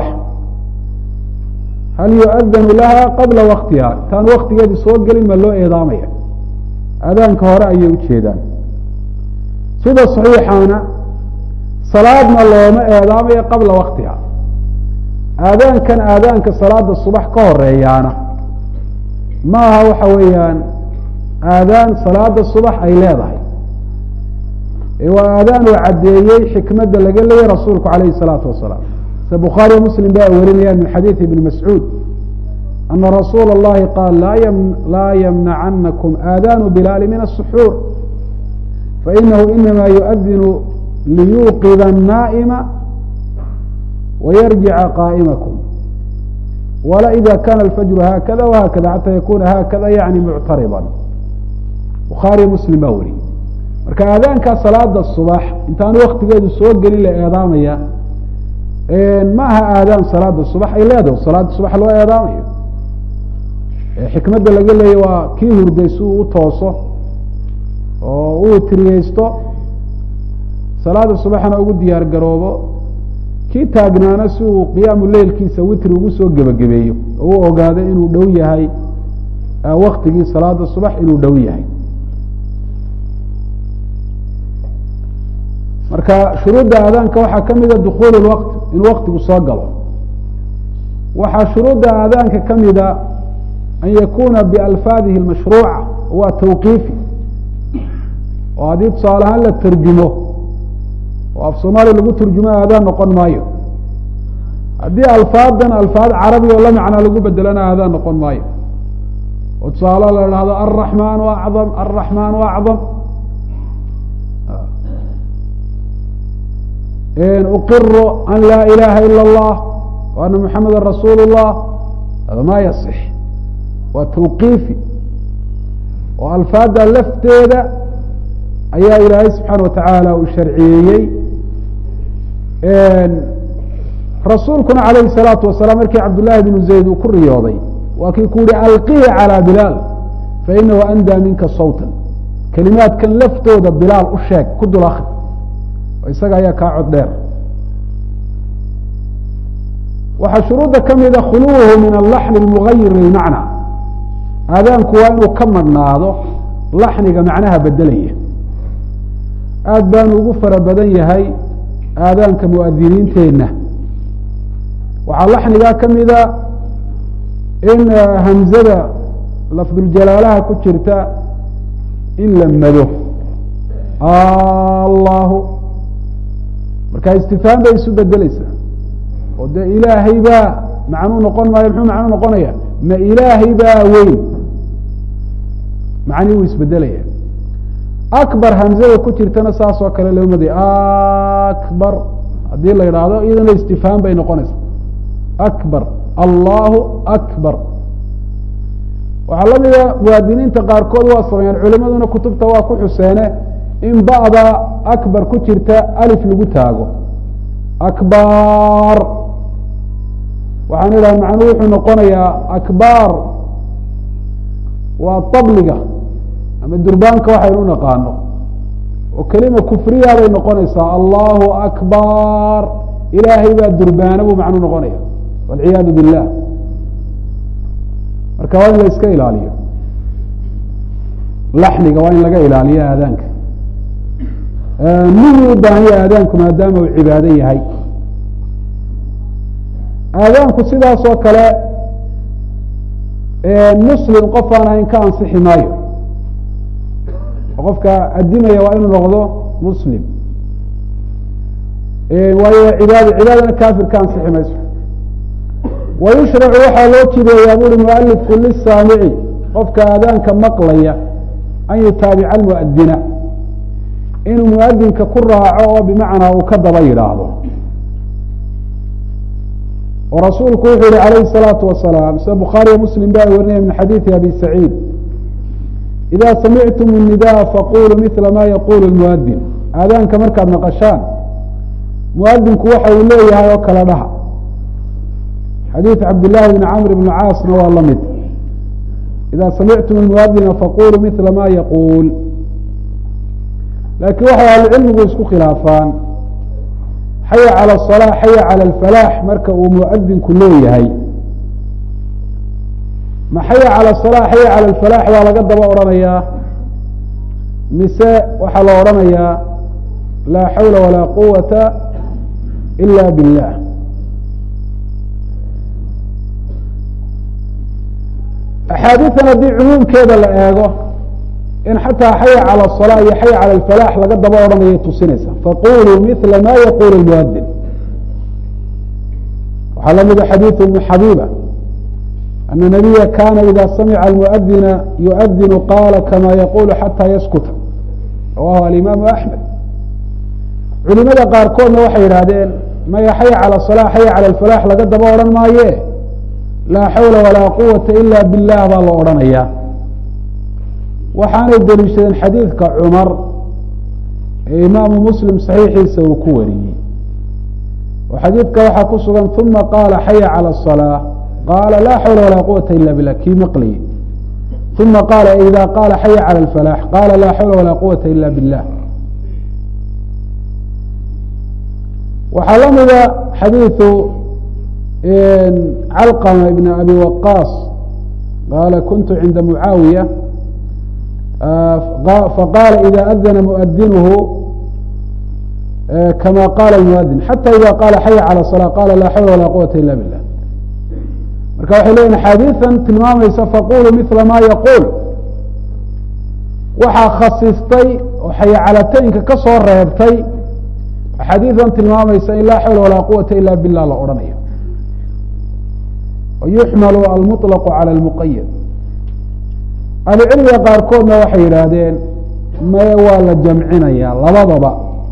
hal yuadanu laha qabla waktiha intaan waktigeedi soo gelin ma loo eedaamaya aadaanka hore ayay ujeedaan sida saxiixaana salaadna looma eedaamayo qabla waktiha aadaankan aadaanka salaada subax ka horeeyaana ma aha waxa weeyaan aadaan salaada subax ay leedahay waa aadaan uu caddeeyey xikmadda laga leeyay rasuulku alayhi الsalaatu wasalaam sida bukhaariyo muslim ba warinayaan min xadiidi ibni mascuud ana rasuula اllahi qaal laa ymnacanakum aadaanu bilaali min الsuxuur fainahu inama yuadinu liyuuqida الnaa'ima wayarjica qaa'imakum wala ida kana alfajru haakada wahakada xata yakuna haakada yani muctarida bukhaariyo muslim baa wariyey marka aadaankaa salaada subax intaan waktigeedu soo gelin la eedaamaya ma aha aadaan salaada subax ay leedahay salaada subax loo eedaamayo xikmadda laga leeyay waa kii hurday si uu u tooso oo uu tiriyeysto salaada subaxna ugu diyaar garoobo kii taagnaana si uu qiyaamu leilkiisa witri ugu soo gebagabeeyo oo u ogaado inuu dhow yahay waktigii salaada subax inuu dhow yahay marka shuruudda aadaanka waxaa ka mida dukuul waqt in waktigu soo galo waxaa shuruudda aadaanka ka mida an yakuna bialfaadihi mashruuca waa tawqiifi oo haddii tusaale ahaan la terjumo oo af soomaaliya lagu turjumo aadaan noqon maayo haddii alfaadan alfaad carabi oo la macnaa lagu bedelana aadaan noqon maayo oo tusaale la idhahdo alraxmaan acdam alraxmaan acdam uqiro an laa ilaha ila اllah w ana muxameda rasuul اllah hada ma yaصix waa tawqiifi oo alfaada lafteeda ayaa ilaahay subxaana watacaala uu sharciyeeyey rasuulkuna calayhi الsalaatu wasalaam markii cabdullahi bnu zayd uu ku riyooday waa kii ku yihi alqihi calى bilaal fainahu andaa minka sawta kelimaadkan laftooda bilaal u sheeg ku dul akri oo isaga ayaa kaa cod dheer waxaa shuruudda ka mida khuluwuhu min alaxni اlmugayir lilmacna aadaanku waa inuu ka madhnaado laxniga macnaha bedelaya aad baanu ugu fara badan yahay aadaanka muadiniinteenna waxaa laxnigaa ka mida in hamzada lafduljalaalaha ku jirta in la mado allahu marka istifhaam bay isu bedeleysaa oo dee ilaahay baa macnuu noqon maayo muxuu macnuu noqonaya ma ilaahay baa weyn macnii wuu isbedelaya akbar hamzada ku jirtana saas oo kale loo maday akbar haddii la yidhaahdo iyadana istifhaam bay noqonaysaa akbar allahu akbar waxaa la mida muwaadiniinta qaarkood waa sameeyaan culimaduna kutubta waa ku xuseene in ba'da akbar ku jirta alif lagu taago akbar waxaan idhaha macnuhu wuxuu noqonayaa akbar waa tabliga ama durbaanka waxaynu naqaano oo kelima kufriya bay noqonaysaa allahu akbar ilaahay baa durbaana buu macnuu noqonaya walciyaadu billah marka waa in la iska ilaaliyo laxniga waa in laga ilaaliyo aadaanka mihii u baahanya aadaanku maadaama uu cibaado yahay aadaanku sidaas oo kale muslim qof aan ahayn ka ansixi maayo qofka adimaya waa inuu noqdo muslim waayo cibaado cibaadana kafir ka ansixi mayso wayushracu waxaa loo jideeyaa buri mualifku lisaamici qofka aadaanka maqlaya an yutaabica almuadina inuu muadinka ku raaco oo bimacnaa uu ka daba yidhaahdo oo rasuulku wuxuu yihi alayhi الsalaatu wasalaam sida bukhaariyo muslim ba ay warinaya min xadiidi abi saciid ida samictum الnidaa faquluu mila ma yaqulu اlmuadin aadaanka markaad maqashaan muadinku waxa uu leeyahay oo kala dhaha xadiid cabdillaahi bn camr bn caasna waa la mid ida samictum اlmuadina faquluu mila ma yaquul laakiin waxay ahlucilmigu isku khilaafaan xaya calى الصلاة xaya calى الفalaax marka uu muadinku leeyahay ma xaya calى الصلاة xaya calى الفalaax baa laga daba odhanayaa mise waxaa la odhanayaa laa xawla walaa quwata ila biالlah axaadiian haddii cumuumkeeda la eego in xataa xaya calى الصلاة iyo xaya calى الفalaax laga daba odhanayay tusinaysa faquluu mila ma yaqul اmuadin waxaa la mida xadiiث ibn xabiba ana nabiya kana ida samica اlmuadina yuadinu qala kama yaqulu xata yaskuta rawahu alimaamu axmed culimada qaarkoodna waxay yidhahdeen maya xaya calى الصلاة xaya calى الفalaax laga daba odhan maaye laa xawla walaa quwata ila biاllah baa la odhanaya waxaanay deliishadeen xadiidka cumar ee imaamu muslim saxiixiisa uu ku wariyey oo xadiidka waxaa ku sugan uma qaala xaya calى الصلاة qaala laa xawla walaa quwata ila bilah kii maqliye uma qaala ida qaala xaya calى الفalaax qaala laa xawla walaa quwata ila biاllah waxaa la mida xadiiثu calqama ibn abi waqaas qaala kuntu cinda mucaawiya faqaala ida adana muadinuhu kama qaala muadin xata ida qaala xaya calى الصلاة qala laa xawla walaa quwata ila bilah marka waxay leyihin axaadiian tilmaamaysa faqulu mila ma yaquul waxaa khasistay oo xayacalataynka ka soo reebtay axaadiidan tilmaamaysa in laa xawla walaa quwata ila bilah la odhanayo yuxmalu almuطlaqu calى اlmuqayad ahlucilmiga qaarkoodna waxay yidhaahdeen maye waa la jamcinaya labadaba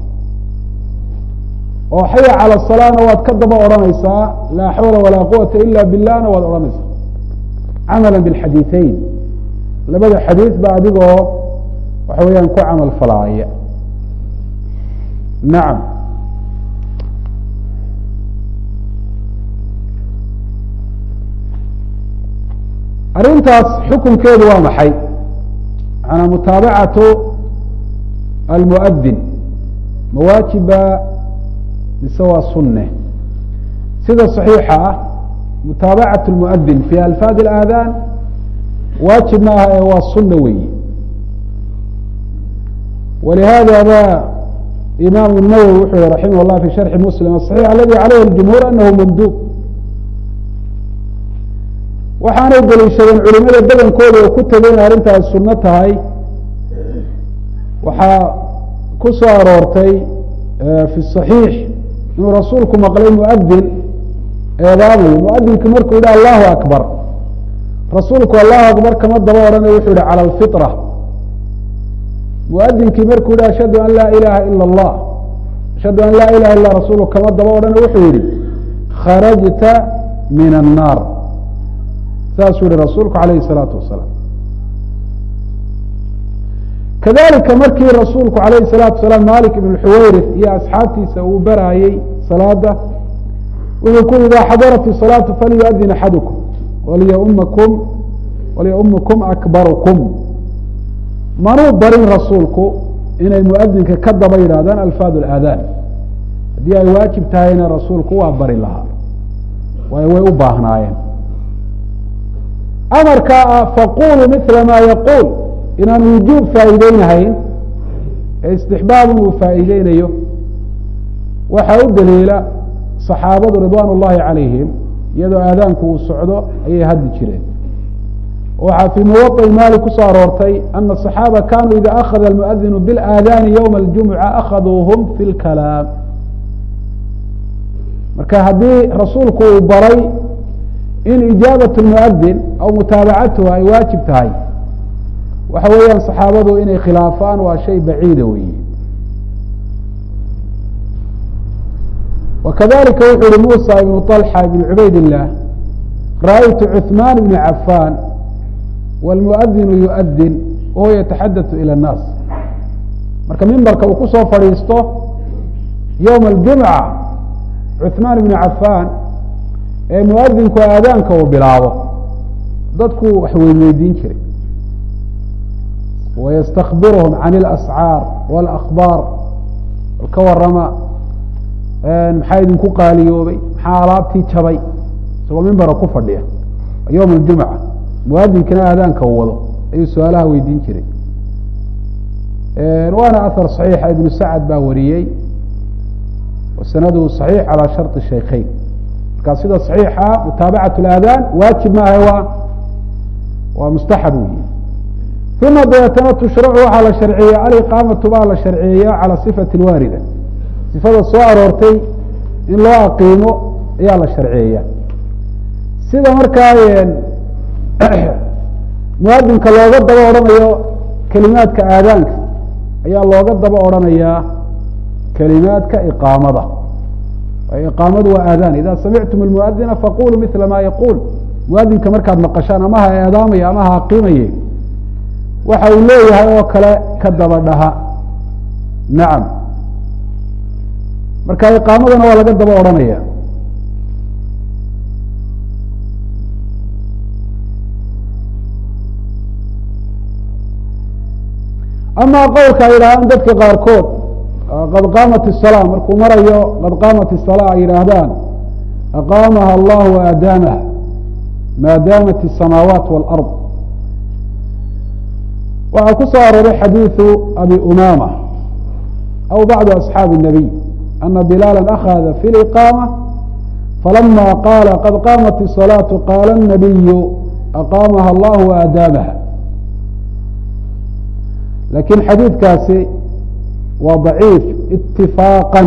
oo xaya calى الصalaana waad ka daba odhanaysaa laa xawla walaa quwata ila bilahna waad odhanaysaa camala bاlxadiiثeyn labada xadiiث ba adigoo waxa weeyaan ku camal falaaya nacam arrintaas xukunkeedu waa maxay manaa mutaabacatu almuadin mawaajiba mise waa sunne sida صaxiixa ah mutaabacaة اlmuadin fi alfaad اlaadaan waajib ma aha ee waa sunna weyi walihada ba imam الnawwi wuxuu yihi raximah اllah fi sharxi muslim aصaxiix aladi calayh اjumhuur anahu mandub waxaanay deliishadeen culimada badankooda oo ku tegay in arrintaas sunno tahay waxaa ku soo aroortay fi صaxiix inuu rasuulku maqlay muadin eedaamayo muadinkii markuu yihi allahu akbar rasuulku allahu akbar kama daba odhanayo wuxuu yihi calى اlfiطra muadinkii markuu yihi ashhadu an laa ilaha ilا اllah ashhadu an laa ilaha illa rasuulku kama daba odhanayo wuxuu yihi kharajta min الnaar saasuu yihi rasuulku alayh الsalaatu wasalaam kadalika markii rasuulku alayh الsalaatu wasalaam malik ibn xuwayrif iyo asxaabtiisa uu baraayey salaada wuxuu ku yihi ida xadarat الصalaaةu falyuadin axadukum waliyaumakum waliyaumakum akbarukum manuu barin rasuulku inay muadinka ka daba yidhahdaan alfaad اlaadaan haddii ay waajib tahayna rasuulku waa bari lahaa waayo way u baahnaayeen amarkaa ah faquluu mila ma yaquul inaan wujuub faa'iideynahayn ee istixbaabun uu faa'iideynayo waxaa u daliila صaxaabadu ridwan اllahi calayhim iyadoo aadaanku uu socdo ayay hadli jireen waxaa fii muwaطi maali kusoo aroortay ana الصaxaaba kanuu ida akhada اlmuadinu biاlaadaani ywma اljumuca akhaduuhum fi اlkalaam marka haddii rasuulku uu baray in ijaabaة اmuadin aw mutaabacatuha ay waajib tahay waxa weeyaan صaxaabadu inay khilaafaan waa shay baciida weyi وkadalika wuxuu yihi muسى iبن طلحة iبن cubayd الlah ra'aytu cثman بن cafan wاlmuadinu yuؤdin wahuwa yataxadaث ilى الnaas marka mimbarka uu kusoo fadhiisto ywma اljumca cثmaan بn cafan ee muadinku aadaanka uu bilaabo dadku wax weynweydiin jiray wayastakbirhm can اlascaar wاlakbaar ka warama maxaa idinku qaaliyoobay maxaa alaabtii jabay isagoo mimbara ku fadhiya yowm اljumca muadinkina aadaanka u wado ayuu su-aalaha weydiin jiray waana ahar صaxiixa ibnu sacad baa wariyey sanadu صaxiix calى sharط shaykheyn markaa sida صaxiixa mutaabacaة اlaadaan waajib maaha waa waa mustaxab wey uma dabeetana tushracu waxaa la sharciyeya aliqaamatu baa la sharciyeeya calى صifati اlwaarida sifada soo aroortay in loo aqiimo ayaa la sharciyeeya sida markaa muadinka looga daba odhanayo kelimaadka aadaanka ayaa looga daba odhanayaa kelimaadka iqaamada iqaamadu waa aadaan ida samictum اlmuadina faquluu mila ma yaquul muadinka markaad maqashaan ama ha eedaamaya ama ha aqiimaye waxa uu leeyahay oo kale ka daba dhaha nacam marka iqaamadana waa laga daba odhanaya ama qowlka ay yidhahdaan dadka qaarkood qad qaamat الsalaa markuu marayo qad qaamat الsalaa ay yidhaahdaan aqaamaha allah waadaamaha maa daamat الsamaawaat wاlأrض waxaa ku soo arooray xadiiثu abi umama aw bacdu asxaabi الnabiy ana bilaala akhada fi liqaama falama qaala qad qaamat الصalaaةu qaala الnabiyu aqaamaha allah waadaamaha lakin xadiidkaasi waa ضaciif itifaaqا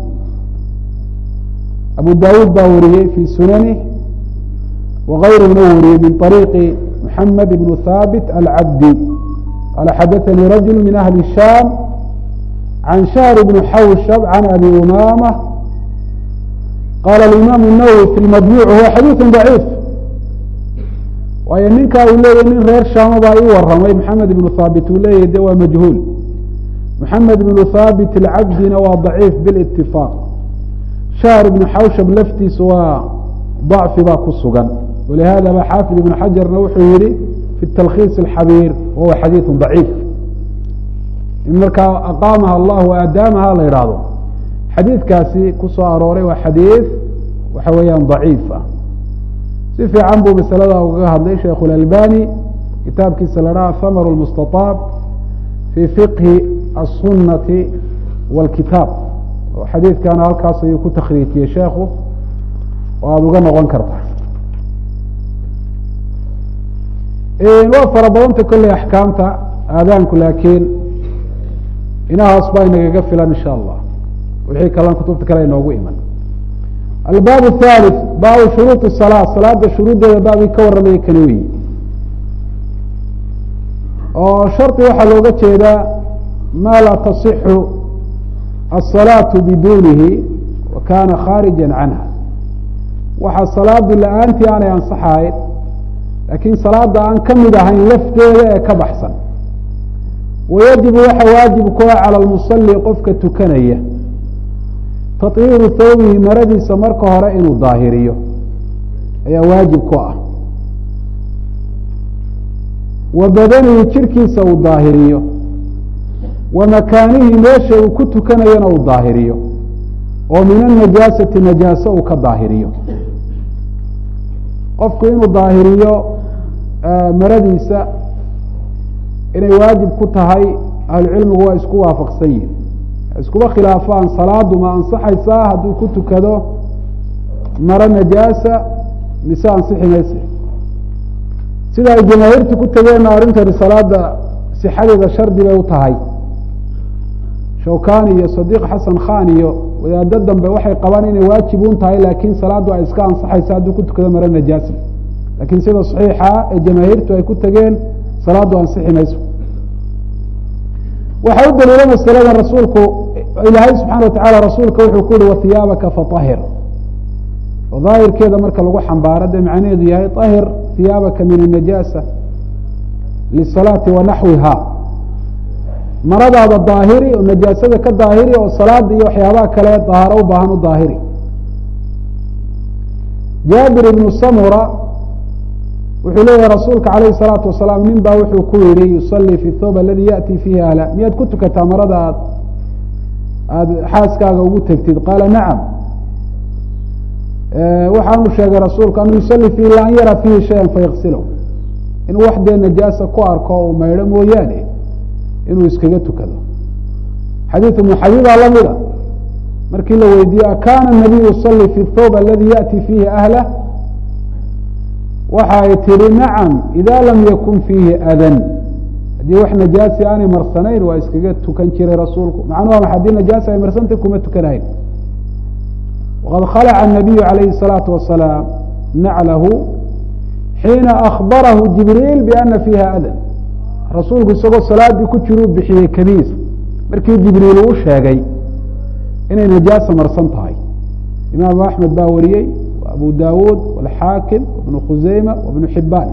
abu dawuud baa wariyey fi sunanih wغayruna wariyey min طariiqi mحamed ibn haabit alcabdi qala xadaثanii rajul min ahli الsham can shahr bn xawshab can abi umama qala اimam الnawwi fi majmuc huwa xadiiث ضaciif waayo ninkaa uu leeyahy nin reer shaama baa ii waramay maxamed ibnu haabit uu leeyahy de waa majhuul maxamed ibnu haabit alcabdina waa daciif bilitifaaq shahr ibnu xawshab laftiisa waa dacfi baa ku sugan walihada ba xaafid ibnu xajarna wuxuu yihi fi talkhiis alxabiir wahuwa xadiidu daciif in markaa aqaamaha allah waadaamaha la idhaahdo xadiidkaasi ku soo arooray waa xadiid waxa weeyaan daciif ah si fiican buu masalada ugaga hadlay sheikh اlalbani kitaabkiisa la dhaha hamr اmustaطaab fi fiqhi الsunati wاlkitaab oo xadiidkana halkaas ayuu ku takriijiyey sheekhu oo aada uga noqon karta waa fara badanta kolley axkaamta aadaanku laakiin inahaas baa inagaga filan insha allah wixii kalan kutubta kale inoogu iman albaab الثالث baabu shuruuط الصلاة salaada shuruuddeeda baabkii ka warramaya kani weyi oo shardi waxaa looga jeedaa ma laa taصixu الصalaaةu bidunihi wa kana khaarija canha waxa salaadu la-aantii aanay ansaxahayn laakiin salaada aan ka mid ahayn lafteeda ee ka baxsan wayajibu waxa waajib ku ah calى اlmusali qofka tukanaya tahiiru thawbihi maradiisa marka hore inuu daahiriyo ayaa waajib ku ah wa badanihi jirkiisa uu daahiriyo wa makaanihi meesha uu ku tukanayana uu daahiriyo oo min anajaasati najaase uu ka daahiriyo qofku inuu daahiriyo maradiisa inay waajib ku tahay ahlucilmigu waa isku waafaqsan yihin iskuba khilaafaan salaadu ma ansaxaysaa hadduu ku tukado maro najaasa mise ansixi mayse sida ay jamaahiirtu ku tegeenna arrintani salaada sixadeeda shardi bay u tahay shawkani iyo sadiiq xasan khan iyo wadaado dambe waxay qabaan inay waajib un tahay laakiin salaadu ay iska ansaxaysa hadduu ku tukado maro najaasa lakiin sida saxiixa ee jamaahiirtu ay ku tegeen salaadu ansixi mayso waxaa u daliila masalada rasuulku ilaahay subxana watacala rasuulka wuxuu ku yihi wahiyaabaka faahir oo daahirkeeda marka lagu xambaaro dee macnaheedu yahay ahir hiyaabaka min anajaasa lisalaati wa naxwiha maradaada daahiri oo najaasada ka daahiri oo salaada iyo waxyaabaha kale dahaaro u baahan u daahiri jaabir ibnu samura wuxuu leeyahay rasuulka calayhi salaatu wasalaam nin baa wuxuu ku yihi yusalii fi thawb aladi yaأti fiihi ahla miyaad ku tukataa marada aad aada xaaskaaga ugu tegtid qaala nacam waxaanu sheegay rasuulku anuu yusalii fiihi la an yara fiihi shayan fayaksilahu inuu wax dee najaasa ku arko uu maydho mooyaane inuu iskaga tukado xadiidu muxayidaa lamida markii la weydiiye akana nabiyu yusalii fi thawb aladi yaأti fiihi ahlah waxa ay tihi nacam ida lam yakun fiihi adan haddii wax najaasi aanay marsanayn waa iskaga tukan jiray rasuulku macnuha ma haddii najaasi ay marsantay kuma tukanahayn waqad khalaca الnabiyu calayhi الsalaatu wasalaam naclahu xiina akbarahu jibriil biana fiiha adan rasuulku isagoo salaadii ku jiruu bixiyey kabiis markii jibriil uu sheegay inay najaasa marsan tahay imaam axmed baa wariyey abu dawud wاlxaakim wbnu khuseyma wbnu xibaan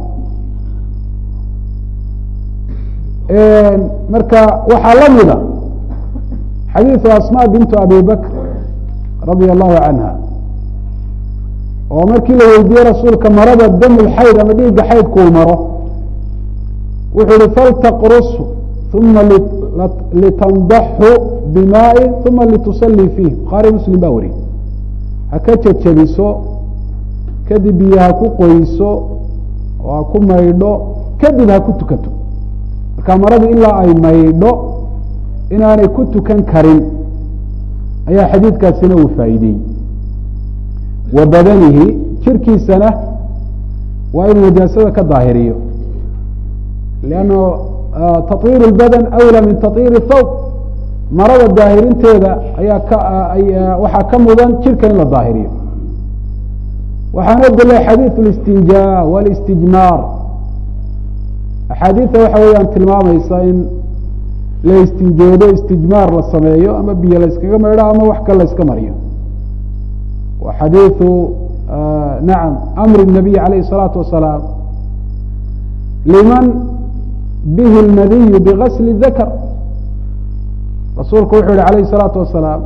marka waxaa la mida xadiiثu asma bintu abi bakr radia allahu canha oo markii la weydiiyey rasuulka marada dam lxayd ama dhiigga xaydkuu maro wuxuu yihi faltaqrus uma litandaxu bimaai uma litusalii fiih bukhaari muslim baa wariyey ha ka jejabiso kadib biyo ha ku qoyso oo ha ku maydho kadib ha ku tukato marka maradu ilaa ay maydho inaanay ku tukan karin ayaa xadiidkaasina uu faa'iideeyey wa badanihi jirkiisana waa inuu najaasada ka daahiriyo lanno taطhiir اlbadan awlى min taطhiir الthawb marada daahirinteeda ayaa ka waxaa ka mudan jirka in la daahiriyo waxaana dila xadiiث اlistinjaa wاlاstijmaar axaadiida waxa weeyaan tilmaamaysa in la istinjoodo istijmaar la sameeyo ama biyo la yskaga maydho ama wax kale la yska mariyo wa xadiiثu nacam amri الnabiy alayh الsalaatu wasalaam liman bihi اlmadiyu bigasli dakr rasuulku wuxuu yihi alayh الsalaatu wasalaam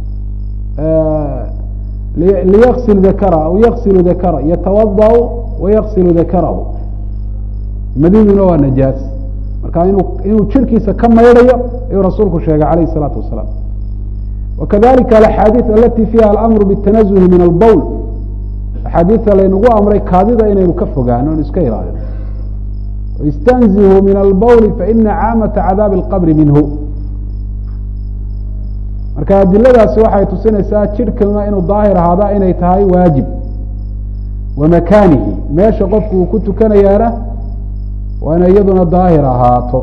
liyغsil dakra aw yغsilu dakra yatawadأ wayغsilu dakarahu madiduna waa najaas marka inu inuu jirkiisa ka maydhayo ayuu rasuulku sheegay alayh الsalaatu wasalaam wakadalika alaxaadiiث alati fiha alamru bالtanazuhi min albowl axaadiida laynagu amray kaadida inaynu ka fogaano inu iska ilaalino istanzihu min albowli faina caamata cadaabi اlqabri minhu marka adiladaasi waxay tusinaysaa jidhkana inuu daahir ahaada inay tahay waajib wa makaanihi meesha qofku uu ku tukanayaana waa inay iyaduna daahir ahaato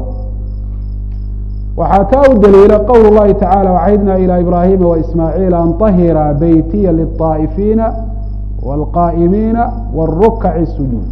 waxaa taa u daliila qowl اllahi tacala wcahdna ilى ibrahima waismaaciil an طahira beytiya liلطaa'ifiina wاlqaa'imiina wاrukaci sujuud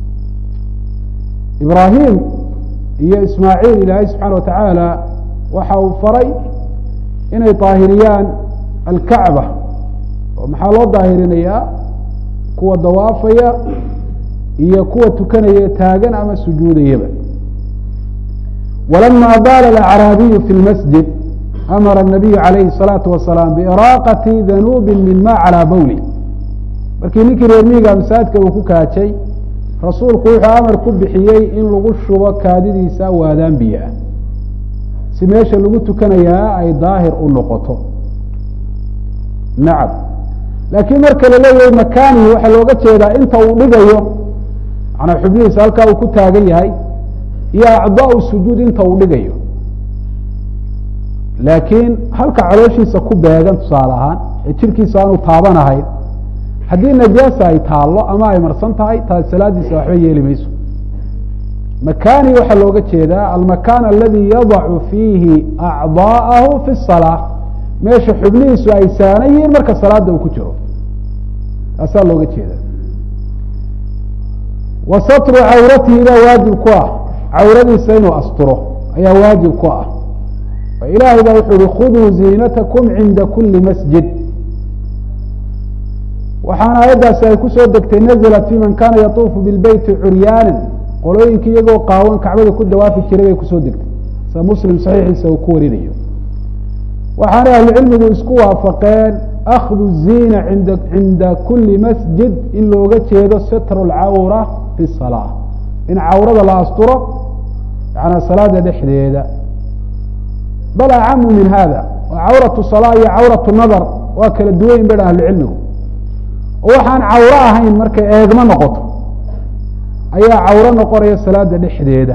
ibraahim iyo ismaaciil ilaahay subxaana wa tacaala waxa uu faray inay daahiriyaan alkacba oo maxaa loo daahirinayaa kuwa dawaafaya iyo kuwa tukanaya taagan ama sujuudayaba walama baala alacraabiyu fi lmasjid amara الnabiyu calayhi الsalaatu wasalaam biiraaqati danuubi min ma calaa bowli markii ninkii reer miiga masaajidka uu ku kaajay rasuulku wuxuu amar ku bixiyey in lagu shubo kaadidiisa waadaan biyo ah si meesha lagu tukanayaa ay daahir u noqoto nacam laakiin marka la leeyahay makaanihi waxaa looga jeedaa inta uu dhigayo manaa xubnihiisa halkaa uu ku taagan yahay iyo acdaau sujuud inta uu dhigayo laakiin halka calooshiisa ku beegan tusaale ahaan ee jirkiisa aanu taabanahayn haddii najaasa ay taallo ama ay marsan tahay taas salaadiisa waxba yeeli mayso makani waxaa looga jeedaa almakan aladi yadacu fiihi acdaa'ahu fi الsalaa meesha xubnihiisu ay saanan yihiin marka salaada uu ku jiro taasaa looga jeeda wa satru cawratihi baa waajib ku ah cawradiisa inuu asturo ayaa waajib ku ah ilaahay baa wuxuu yihi khuduu ziinatakum cinda kuli masjid waxaana aayaddaasi ay kusoo degtay naزlat fi man kana yatuufu bilbeyti curyaana qolooyinka iyagoo qaawan kacbada ku dawaafi jiray bay kusoo degtay sida muslim saxiixiisa uu ku warinayo waxaana ahlucilmigu isku waafaqeen akhdu ziina inda cinda kuli masjid in looga jeedo sitru lcawra fi salaa in cawrada la asturo yanaa salaada dhexdeeda bal acamu min hada cawratu salaa iyo cawratu nadar waa kala duwayn ba ahlucilmigu oo waxaan cawro ahayn markay eegmo noqoto ayaa cawro noqonaya salaada dhexdeeda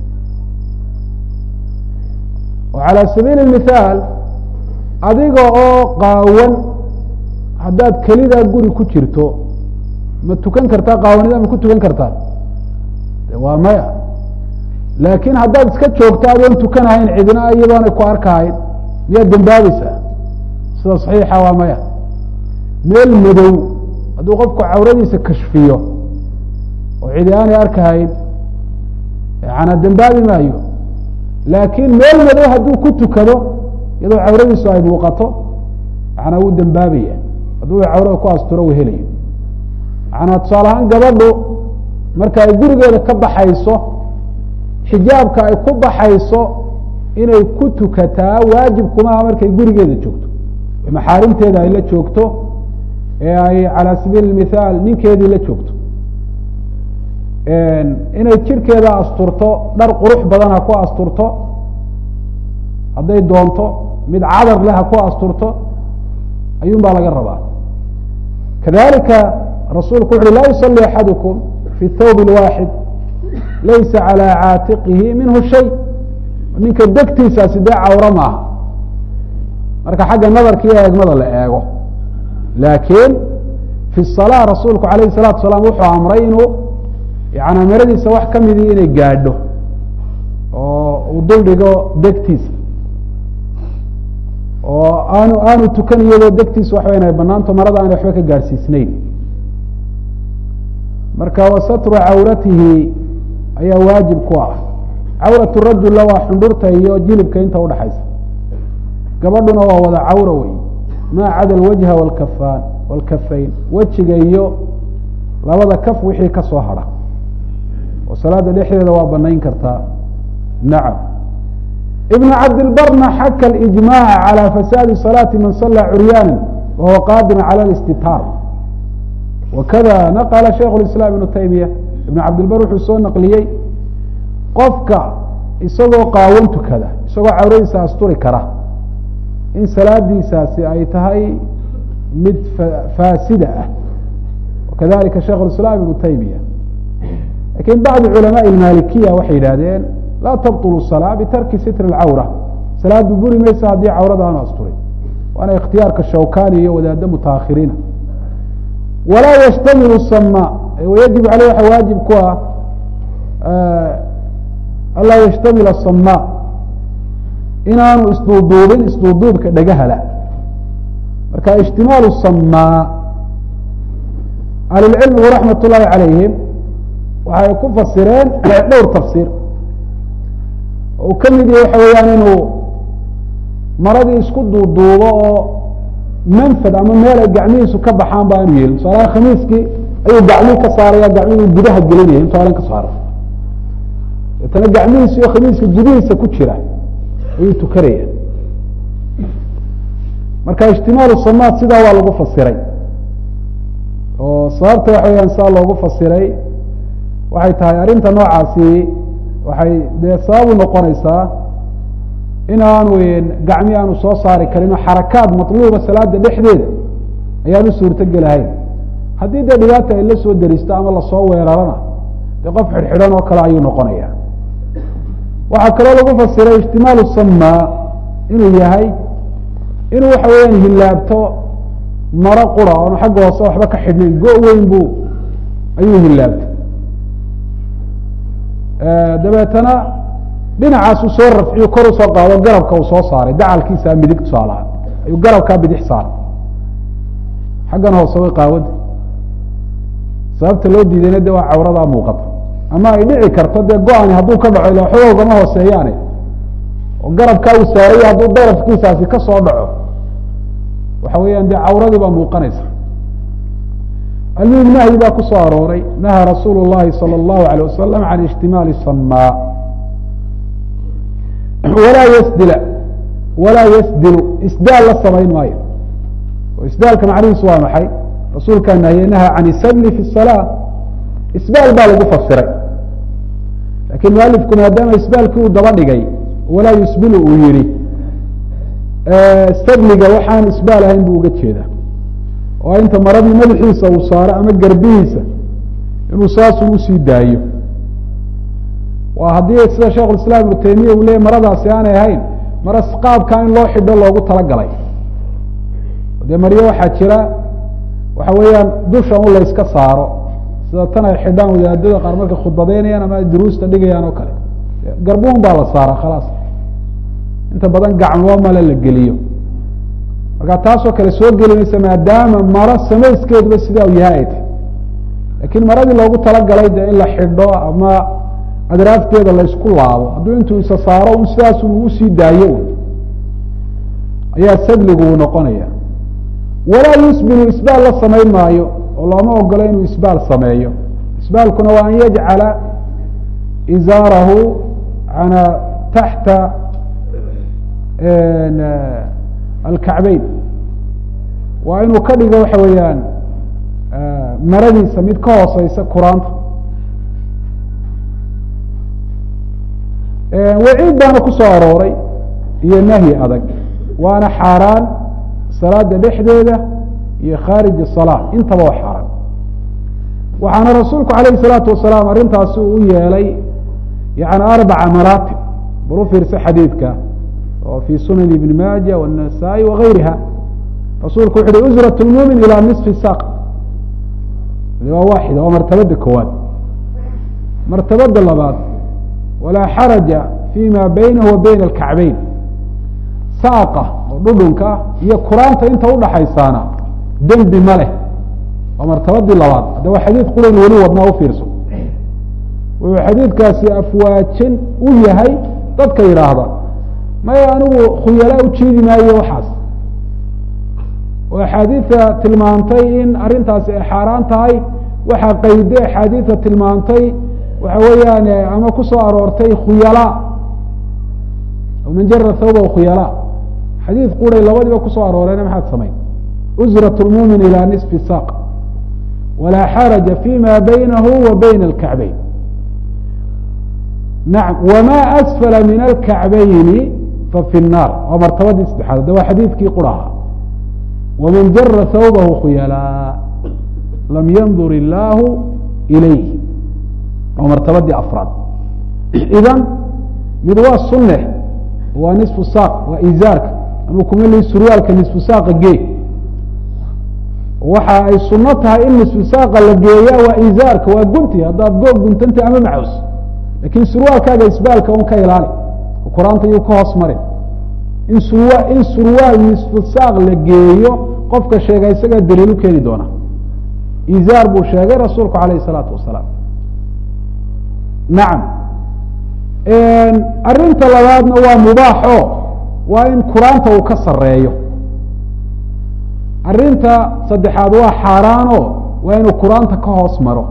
oo calى sabiili mithaal adiga oo qaawan haddaad kelidaa guri ku jirto ma tukan kartaa qaawanida ma ku tukan kartaa waa maya laakiin haddaad iska joogto adoon tukanahayn cidina iyadoonay ku arkahayn miyaad dembaabaysaa sida saxiixa waa maya meel madow hadduu qofku cawradiisa kashfiyo oo cidi aanay arkahayn yana dembaabi maayo laakiin meel madow hadduu ku tukado iyadoo cawradiisu ay muuqato yana wuu dembaabaya hadduu cawrada ku asturo uu helayo yana tusaale ahaan gabadhu marka ay gurigeeda ka baxayso xijaabka ay ku baxayso inay ku tukataa waajib kumaha markay gurigeeda joogto maxaarimteeda ay la joogto ee ay calى sabiili mithaal ninkeedii la joogto inay jirkeeda asturto dhar qurux badan ha ku asturto hadday doonto mid cadar leh ha ku asturto ayuun baa laga rabaa kadalika rasuulku wuxu uhi laa yusalli axadukum fi thawb اlwaaxid laysa calى caatiqihi minhu shay ninka degtiisaasi dee cawro maaha marka xagga nadarka iyo eegmada la eego laakiin fi salaa rasuulku alayh salaatu salaam wuxuu amray inuu yani maradiisa wax ka midii inay gaadho oo uu dul dhigo degtiisa oo aanu aanu tukan iyadoo degtiisa waxa inay banaanto marada aan waxba ka gaadhsiisnayn marka wasatru cawratihi ayaa waajib ku ah cawrat rajula waa xundhurta iyo jilibka inta udhaxaysa gabadhuna waa wada cawra wey maa cada alwajha walkafaan walkafayn wejiga iyo labada kaf wixii ka soo hadha oo salaada dhexdeeda waa banayn kartaa nacam ibn cabdilbarna xaka alijmaca calى fasaadi salaati man sala curyaana wahuwa qaadiran calى اlistitaar wakada naqla shaikh اislaam ibnu taymiya ibn cabdilbar wuxuu soo naqliyey qofka isagoo qaawan tukada isagoo cawradiisa asturi kara in salaadiisaasi ay tahay mid faasida ah wakadalika shaikh اislaam ibnu taymiya lakin bacd culamaء اmaalikiya waxay yidhahdeen laa tabطl salaa bitarki sitr اcawra salaadu buri maysa haddii cawrada aanu asturin waana ikhtiyaarka shawkani iyo wadaado mutaahiriina walaa ystamil sama yajib aleyh waxa waajib ku ah anlaa yashtamil الsama inaanu isduuduubin isduuduubka dhagahala marka ijtimaal الsama ahlulcilmigu raxmat ullahi calayhim waxay ku fasireen dhowr tafsiir uu ka mid yahay waxa weeyaan inuu maradii isku duuduubo oo manfad ama meel ay gacmihiisu ka baxaan ba aanu yeelin tusaalaha khamiiskii ayuu gacmii ka saaraya gacmihii gudaha gelinaya intu alan ka saaro deetana gacmihiisa iyo khamiiska gudihiisa ku jira ayuu tukanaya marka ijtimaalu samaad sidaa waa lagu fasiray oo sababta waxa weyaan sidaa loogu fasiray waxay tahay arrinta noocaasi waxay dee sababu noqonaysaa in aanu gacmi aanu soo saari karin oo xarakaad matluuba salaada dhexdeeda ayaanu suurtogelahayn haddii dee dhibaata ay la soo deristo ama lasoo weerarana dee qof xidhxidhan oo kale ayuu noqonaya waxaa kaloo lagu fasiray ijtimaalu sama inuu yahay inuu waxa weeyaan hilaabto maro qura oonu xagga hoose waxba ka xidhnayn go- weyn buu ayuu hilaabtay dabeetana dhinacaas uu soo rafciyo kor u soo qaado garabka uu soo saaray dacalkiisa midig tusaalahaan ayuu garabkaa bidix saaray xaggan hoose way qaawada sababta loo diidayna de waa cawradaa muuqata ama ay dhici karto dee go-ani hadduu ka dhaco ila waxba ogama hooseeyaane oo garabkaa uu saaraya hadduu darafkiisaasi ka soo dhaco waxa weeyaan dee cawradii baa muuqanaysa almuhim nahyi baa ku soo arooray naha rasuulu llahi salى اllahu alيه wasalam can ijtimaali sama walaa ysdila walaa ysdilu isdaal la samayn maayo oo isdaalka macnihiisu waa maxay rasuulkaa nahiye naha can isabli fi الsalaa isbaal baa lagu fasiray lakin mualifku maadaama isbaalkii uu daba dhigay walaa yusbilu uu yihi sabliga waxaan isbaal ahayn buu uga jeedaa oo inta maradii madaxiisa uu saaro ama garbihiisa inuu saasun usii daayo waa haddii sida sheikh iسlam ibnu taymiya uu leeyay maradaasi aanay ahayn mara qaabkaa in loo xidho loogu talagalay dee maryo waxaa jira waxa weeyaan dusha un layska saaro sida tan ay xidhaan wadaadada qaar markay khudbadeynayaan ama ay duruusta dhigayaan oo kale garbuun baa la saara khalaas inta badan gacmo male la geliyo marka taasoo kale soo geli maysa maadaama maro samayskeeduba sidaa u yahay ay tahy lakiin maradii loogu talagalay de in la xidho ama adraafteeda la isku laabo hadduu intuu isa saaro un sidaas uu usii daayo un ayaa sadligu uu noqonaya walaa yusbilu isbaal la samayn maayo oo looma ogolo inuu isbaal sameeyo isbaalkuna waa an yajcala izaarahu ana taxta alkacbeyn waa inuu ka dhigo waxa weeyaan maradiisa mid ka hooseysa quraanta waciid baana ku soo arooray iyo nahyi adag waana xaaraan salaada dhexdeeda iyo khaarij الsalaa intaba waa xaaraan waxaana rasuulku alayh الsalaatu wasalaam arrintaasi uu u yeelay yani arbaca maraatib bal u fiirsa xadiidka oo fi sunan ibni maaja wالnasaa-i wagayriha rasuulku wuxu uhi usrat lmumin ilaa nisfi saaq waa waaxida waa martabada koowaad martabada labaad walaa xaraja fi ma baynahu wa bayna alkacbeyn saaqa oo dhudhunka iyo kuraanta inta udhaxaysaana dembi ma leh waa martabadii labaad hadda waa xadiid qurayn weli wadnaa ufiirso wuxuu xadiidkaasi afwaajin u yahay dadka yidhaahda maya anigu khuyala ujeedi maayo waxaas oo axaadiida tilmaantay in arrintaasi ay xaaraan tahay waxaa qayde axaadiida tilmaantay waxa weeyaan ama ku soo aroortay khuyala man jara thawba khuyala xadiid quray labadiiba kusoo arooreena maxaad samayn usrat lmumin ilى nisfi saq walaa xaraja fi ma baynahu wa bayna alkacbeyn nacam wma asfala min alkacbayni fafi الnaar waa martabadii saddexaad hadda waa xadiidkii quraha waman jara thawbahu khuyala lam yandur illaahu ilayh waa martabadii afraad idan mid waa sunne waa nisfu saaq waa izaarka anuu kuma li surwaalka nisfu saaqa gee waxa ay suno tahay in nisfu saaqa la geeya waa izaarka waa gunti haddaad goog guntanta ama macaws lakin surwaalkaaga isbaalka un ka ilaali qur-aanta yuu ka hoos marin in surwa in surwaal nisfu saaq la geeyo qofka sheega isagaa daliil u keeni doona izaar buu sheegay rasuulku alayh الsalaatu wasalaam nacam arrinta labaadna waa mubaaxo waa in quraanta uu ka sareeyo arrinta saddexaad waa xaaraano waa inuu quraanta ka hoos maro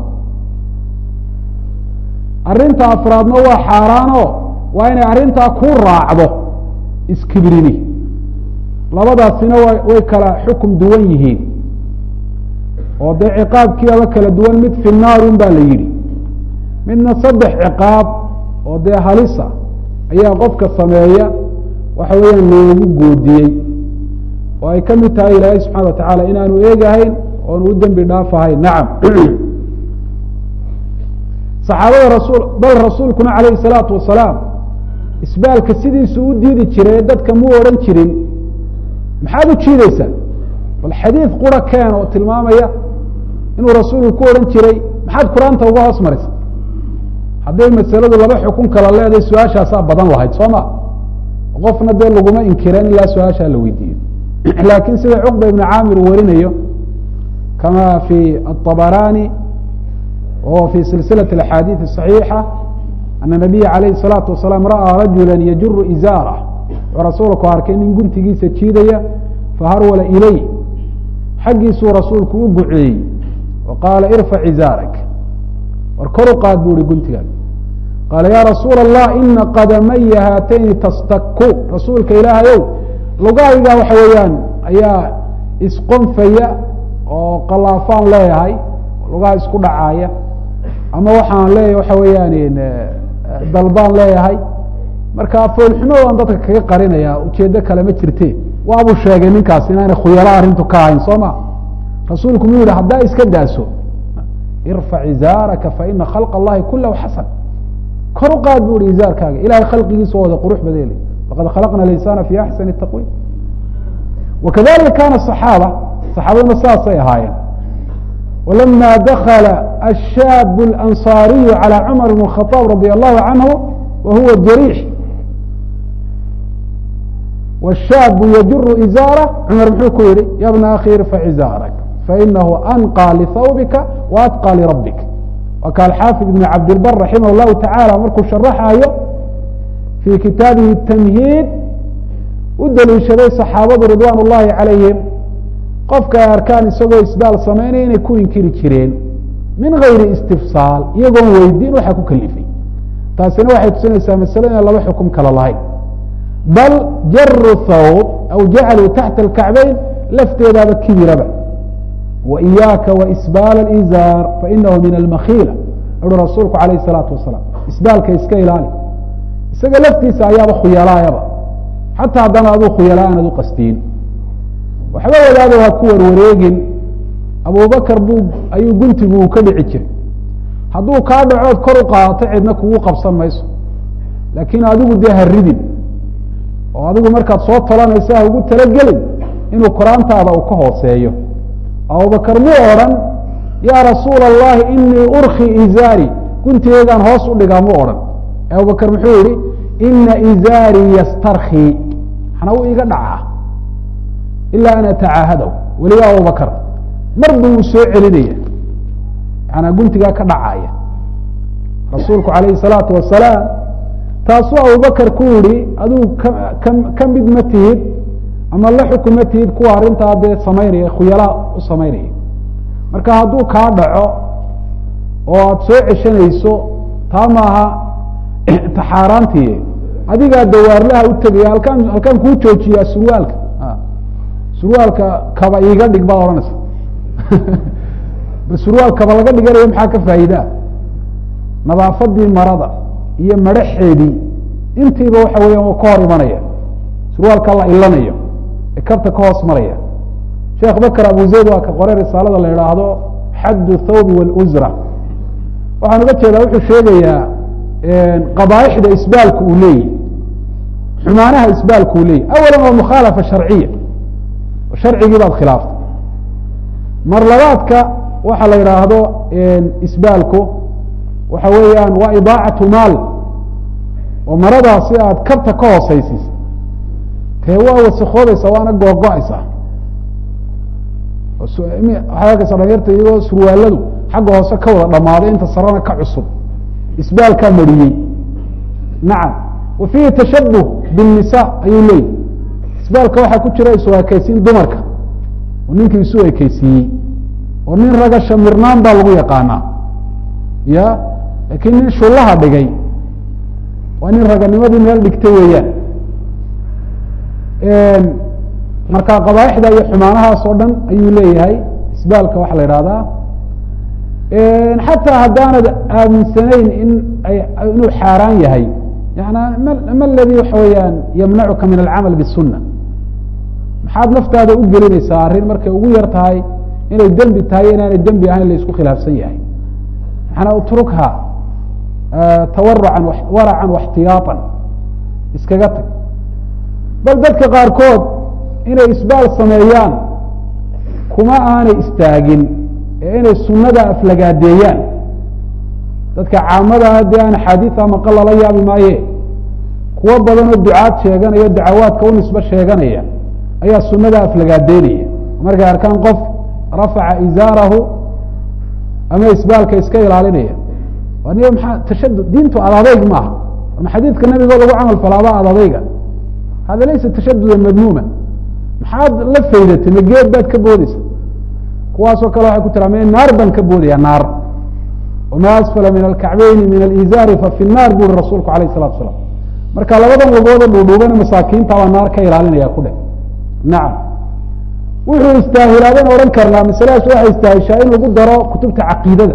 arrinta afraadna waa xaaraano waa inay arrintaa ku raacdo iskibrini labadaasina wa way kala xukum duwan yihiin oo dee ciqaabkiiaba kala duwan mid fi naarun baa la yidhi midna saddex ciqaab oo dee halisa ayaa qofka sameeya waxa weeyaan loogu goodiyey oo ay ka mid tahay ilaahay subxana wa tacaala inaanu eegahayn oonu u dembi dhaafahayn nacam saxaabada rasuul bal rasuulkuna calayhi salaatu wasalaam isbaalka sidiisu u diidi jiray ee dadka mu odhan jirin maxaad u jiideysaa bal xadiid qura keen oo tilmaamaya inuu rasuulku ku odhan jiray maxaad qur-aanta uga hoos maraysa hadday masaladu laba xukun kala leedahay su-aashaasaa badan lahayd soo ma qofna dee laguma inkireen ilaa su-aashaa la weydiiyo laakiin sida cuqba ibnu caamir uu warinayo kama fi aطabarani wahuwa fi silsilaة axaadiiث صaxiixa ana nabiya alayhi الsalaatu wasalaam ra'aa rajula yajuru izaarah wuxuu rasuulku arkay nin guntigiisa jiidaya faharwala ilay xaggiisuu rasuulku u guceeyey wa qaala irfac izaarak war kor u qaad bu uhi guntigaag qaala ya rasuula allah ina qadamaya haatayni tastaku rasuulka ilaahayow lugahayga waxa weeyaan ayaa isqonfaya oo qalaafaan leeyahay lugaha isku dhacaaya ama waxaan leeyahay waxa weeyaan dalbaan leeyahay marka foolxumadaan dadka kaga qarinaya ujeedo kale ma jirte waabuu sheegay ninkaas inaanay khuyalo arrintu ka ahayn soo ma rasuulku mu yihi haddaa iska daaso irfac izaaraka faina khalq allahi kulahu xasan kor u qaad bu ihi izaarkaaga ilahay khalqigiisa wada qurux badeeli laqad khalaqna linsana fi axsani taqwiim wakadalika kana صaxaaba saxaabaduna saasay ahaayeen walama dakla ashaab اlanصaariyu calى cumar bn الkhطاab radi allahu canhu wa huwa jariix washaabu yajuru izaara cumar muxuu ku yihi ya bna akhi irfac izaarak fainahu anqى lihawbika waatqى lirabbik waa ka alxaafid ibn cabdilbar raximah llahu tacaala markuu sharaxayo fii kitaabihi tamhiid u daliishaday saxaabadu ridwaan ullahi calayhim qofka ay arkaan isagoo isbaal samaynaya inay ku inkiri jireen min gayri istifsaal iyagoon weydiin waxaa ku kalifay taasina waxay tusinaysaa masalo inaan laba xukum kala lahayn bal jaru thawb aw jacaluu taxta alkacbayn lafteedaaba kibiraba wa iyaaka wa isbaal alizaar fainahu min almakhiila uhi rasuulku calayh isalaatu wasalaam isbaalka iska ilaali isaga laftiisa ayaaba khuyalaayaba xataa haddana aduu khuyala aanad u qastiin waxba wadaado ha ku warwareegin abubakar buu ayuu guntigu uu ka dhici jiray hadduu kaa dhacood kor u qaadato cidna kugu qabsan mayso laakiin adigu dee ha ridin oo adigu markaad soo tolanaysa ha ugu talagelin inuu qur-aantaada uu ka hooseeyo abubakar muu odhan yaa rasuula allahi inii urki izaari guntigeegaan hoos u dhigaa mu odhan abubakar muxuu yihi ina izaarii yastarkii maxna u iga dhacaa ilaa an atacaahadahu weliba abubakar marba wuu soo celinaya yanaa guntigaa ka dhacaya rasuulku alayhi salaatu wasalaam taasuu abubakar ku yihi adigu ka ka mid ma tihid ama la xukun ma tihid kuwa arrintaa dee samaynaya khuyalaa u samaynaya marka hadduu kaa dhaco oo aada soo ceshanayso taa maaha taxaaraantii adigaa dawaarlaha u tegaya halkaan halkaan kuu joojiyaa surwaalka surwaalka kaba iiga dhig baad odhanaysa bal surwaal kaba laga dhiganayo maxaa ka faa'iidaa nadaafadii marada iyo madhaxeedii intiiba waxa weeyaan waa ka hor imanaya surwaalka la ilanayo ee kabta ka hoos maraya sheekh bakr abu zayd waa ka qoray risaalada la idhaahdo xaddu thawbi wاluzra waxaan uga jeedaa wuxuu sheegayaa qabaaixda isbaalku uu leeyahy xumaanaha isbaalku uu leeyahy awalan waa mukhaalafa sharciya sharcigii baad khilaaftay mar labaadka waxa la idhaahdo isbaalku waxa weeyaan waa idaacatu maal oo maradaasi aad kabta ka hoosaysiisa tee waa wasakoobaysa waana googo-aysa waxaad arkaysa dhalinyarta iyagoo surwaaladu xagga hoose ka wada dhamaaday inta sarana ka cusub isbaalkaa mariyey nacam wa fiihi tashabuh biالnisa ayuu leeyahy isbaalka waxaa ku jira isu ekeysiin dumarka oo ninkii isu ekeysiiyey oo nin raga shamirnaan baa lagu yaqaanaa ya laakiin nin shullaha dhigay waa nin raganimadii meel dhigtay weeyaan marka qabaaixda iyo xumaanahaas oo dhan ayuu leeyahay isbaalka waxaa la ihahdaa xataa haddaanad aaminsanayn in inuu xaaraan yahay yana ma ladii waxa weeyaan yamnacuka min alcamal bالsuna maxaad naftaada u gelinaysaa arrin markay ugu yar tahay inay dembi tahay inaanay dembi ahayn la isku khilaafsan yahay maxana utrukha tawarucan waracan waxtiyaaan iskaga tag bal dadka qaarkood inay isbaal sameeyaan kuma aanay istaagin ee inay sunada aflagaadeeyaan dadka caamada dee aan axaadiia maqal lala yaabi maaye kuwo badanoo ducaad sheeganaya dacawaadka u nisbe sheeganaya ayaa sunada aflagaadeynaya markay arkaan qof rafaca izaarahu ama isbaalka iska ilaalinaya niyo maaa tashadud diintu adadayg maaha ama xadiidka nabigoo lagu camal falaaba adadayga hada laysa tashaduda madmuuma maxaad la faydatay ma geed baad ka boodeysa kuwaasoo kale waxay ku tira me naar baan ka boodaya naar wama asfala min alkacbeyni min alizaari fa fi naar buri rasuulku alayh salatu asalaam marka labadan lugooda dhuudhuubana masaakiinta baa naar ka ilaalinaya ku dheh nacam wuxuu istaahilaaban odhan karnaa masaladaas waxay istaahishaa in lagu daro kutubta caqiidada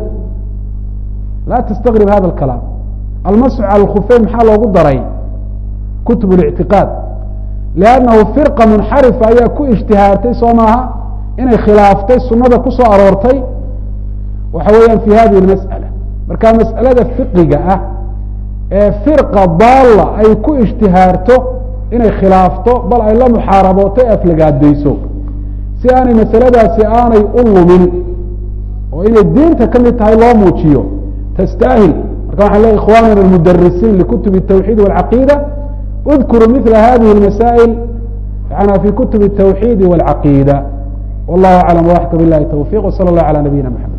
laa tastagrib hada alkalaam almasxu cala alkhufeyn maxaa loogu daray kutub اlictiqaad liannahu firqa munxarifa ayaa ku ijtihaartay soo maaha inay khilaaftay sunada ku soo aroortay waxa weeyaan fi hadihi اmasأala marka mas'alada fiqiga ah ee firqa daalla ay ku ijtihaarto inay khilaafto bal ay la muxaarabooto e aflagaadeyso si aanay masaladaasi aanay u lumin oo inay diinta ka mid tahay loo muujiyo tastaahil marka waxaan leey ikhwanana almudarisiin likutub الtawxiid wاlcaqiida اdkuruu mila hadihi اmasaa'il yana fi kutub الtawxiidi wاlcaqiida wallahu aclam waxka bilahi towfiq wsala اllah alى nabiyina mxamed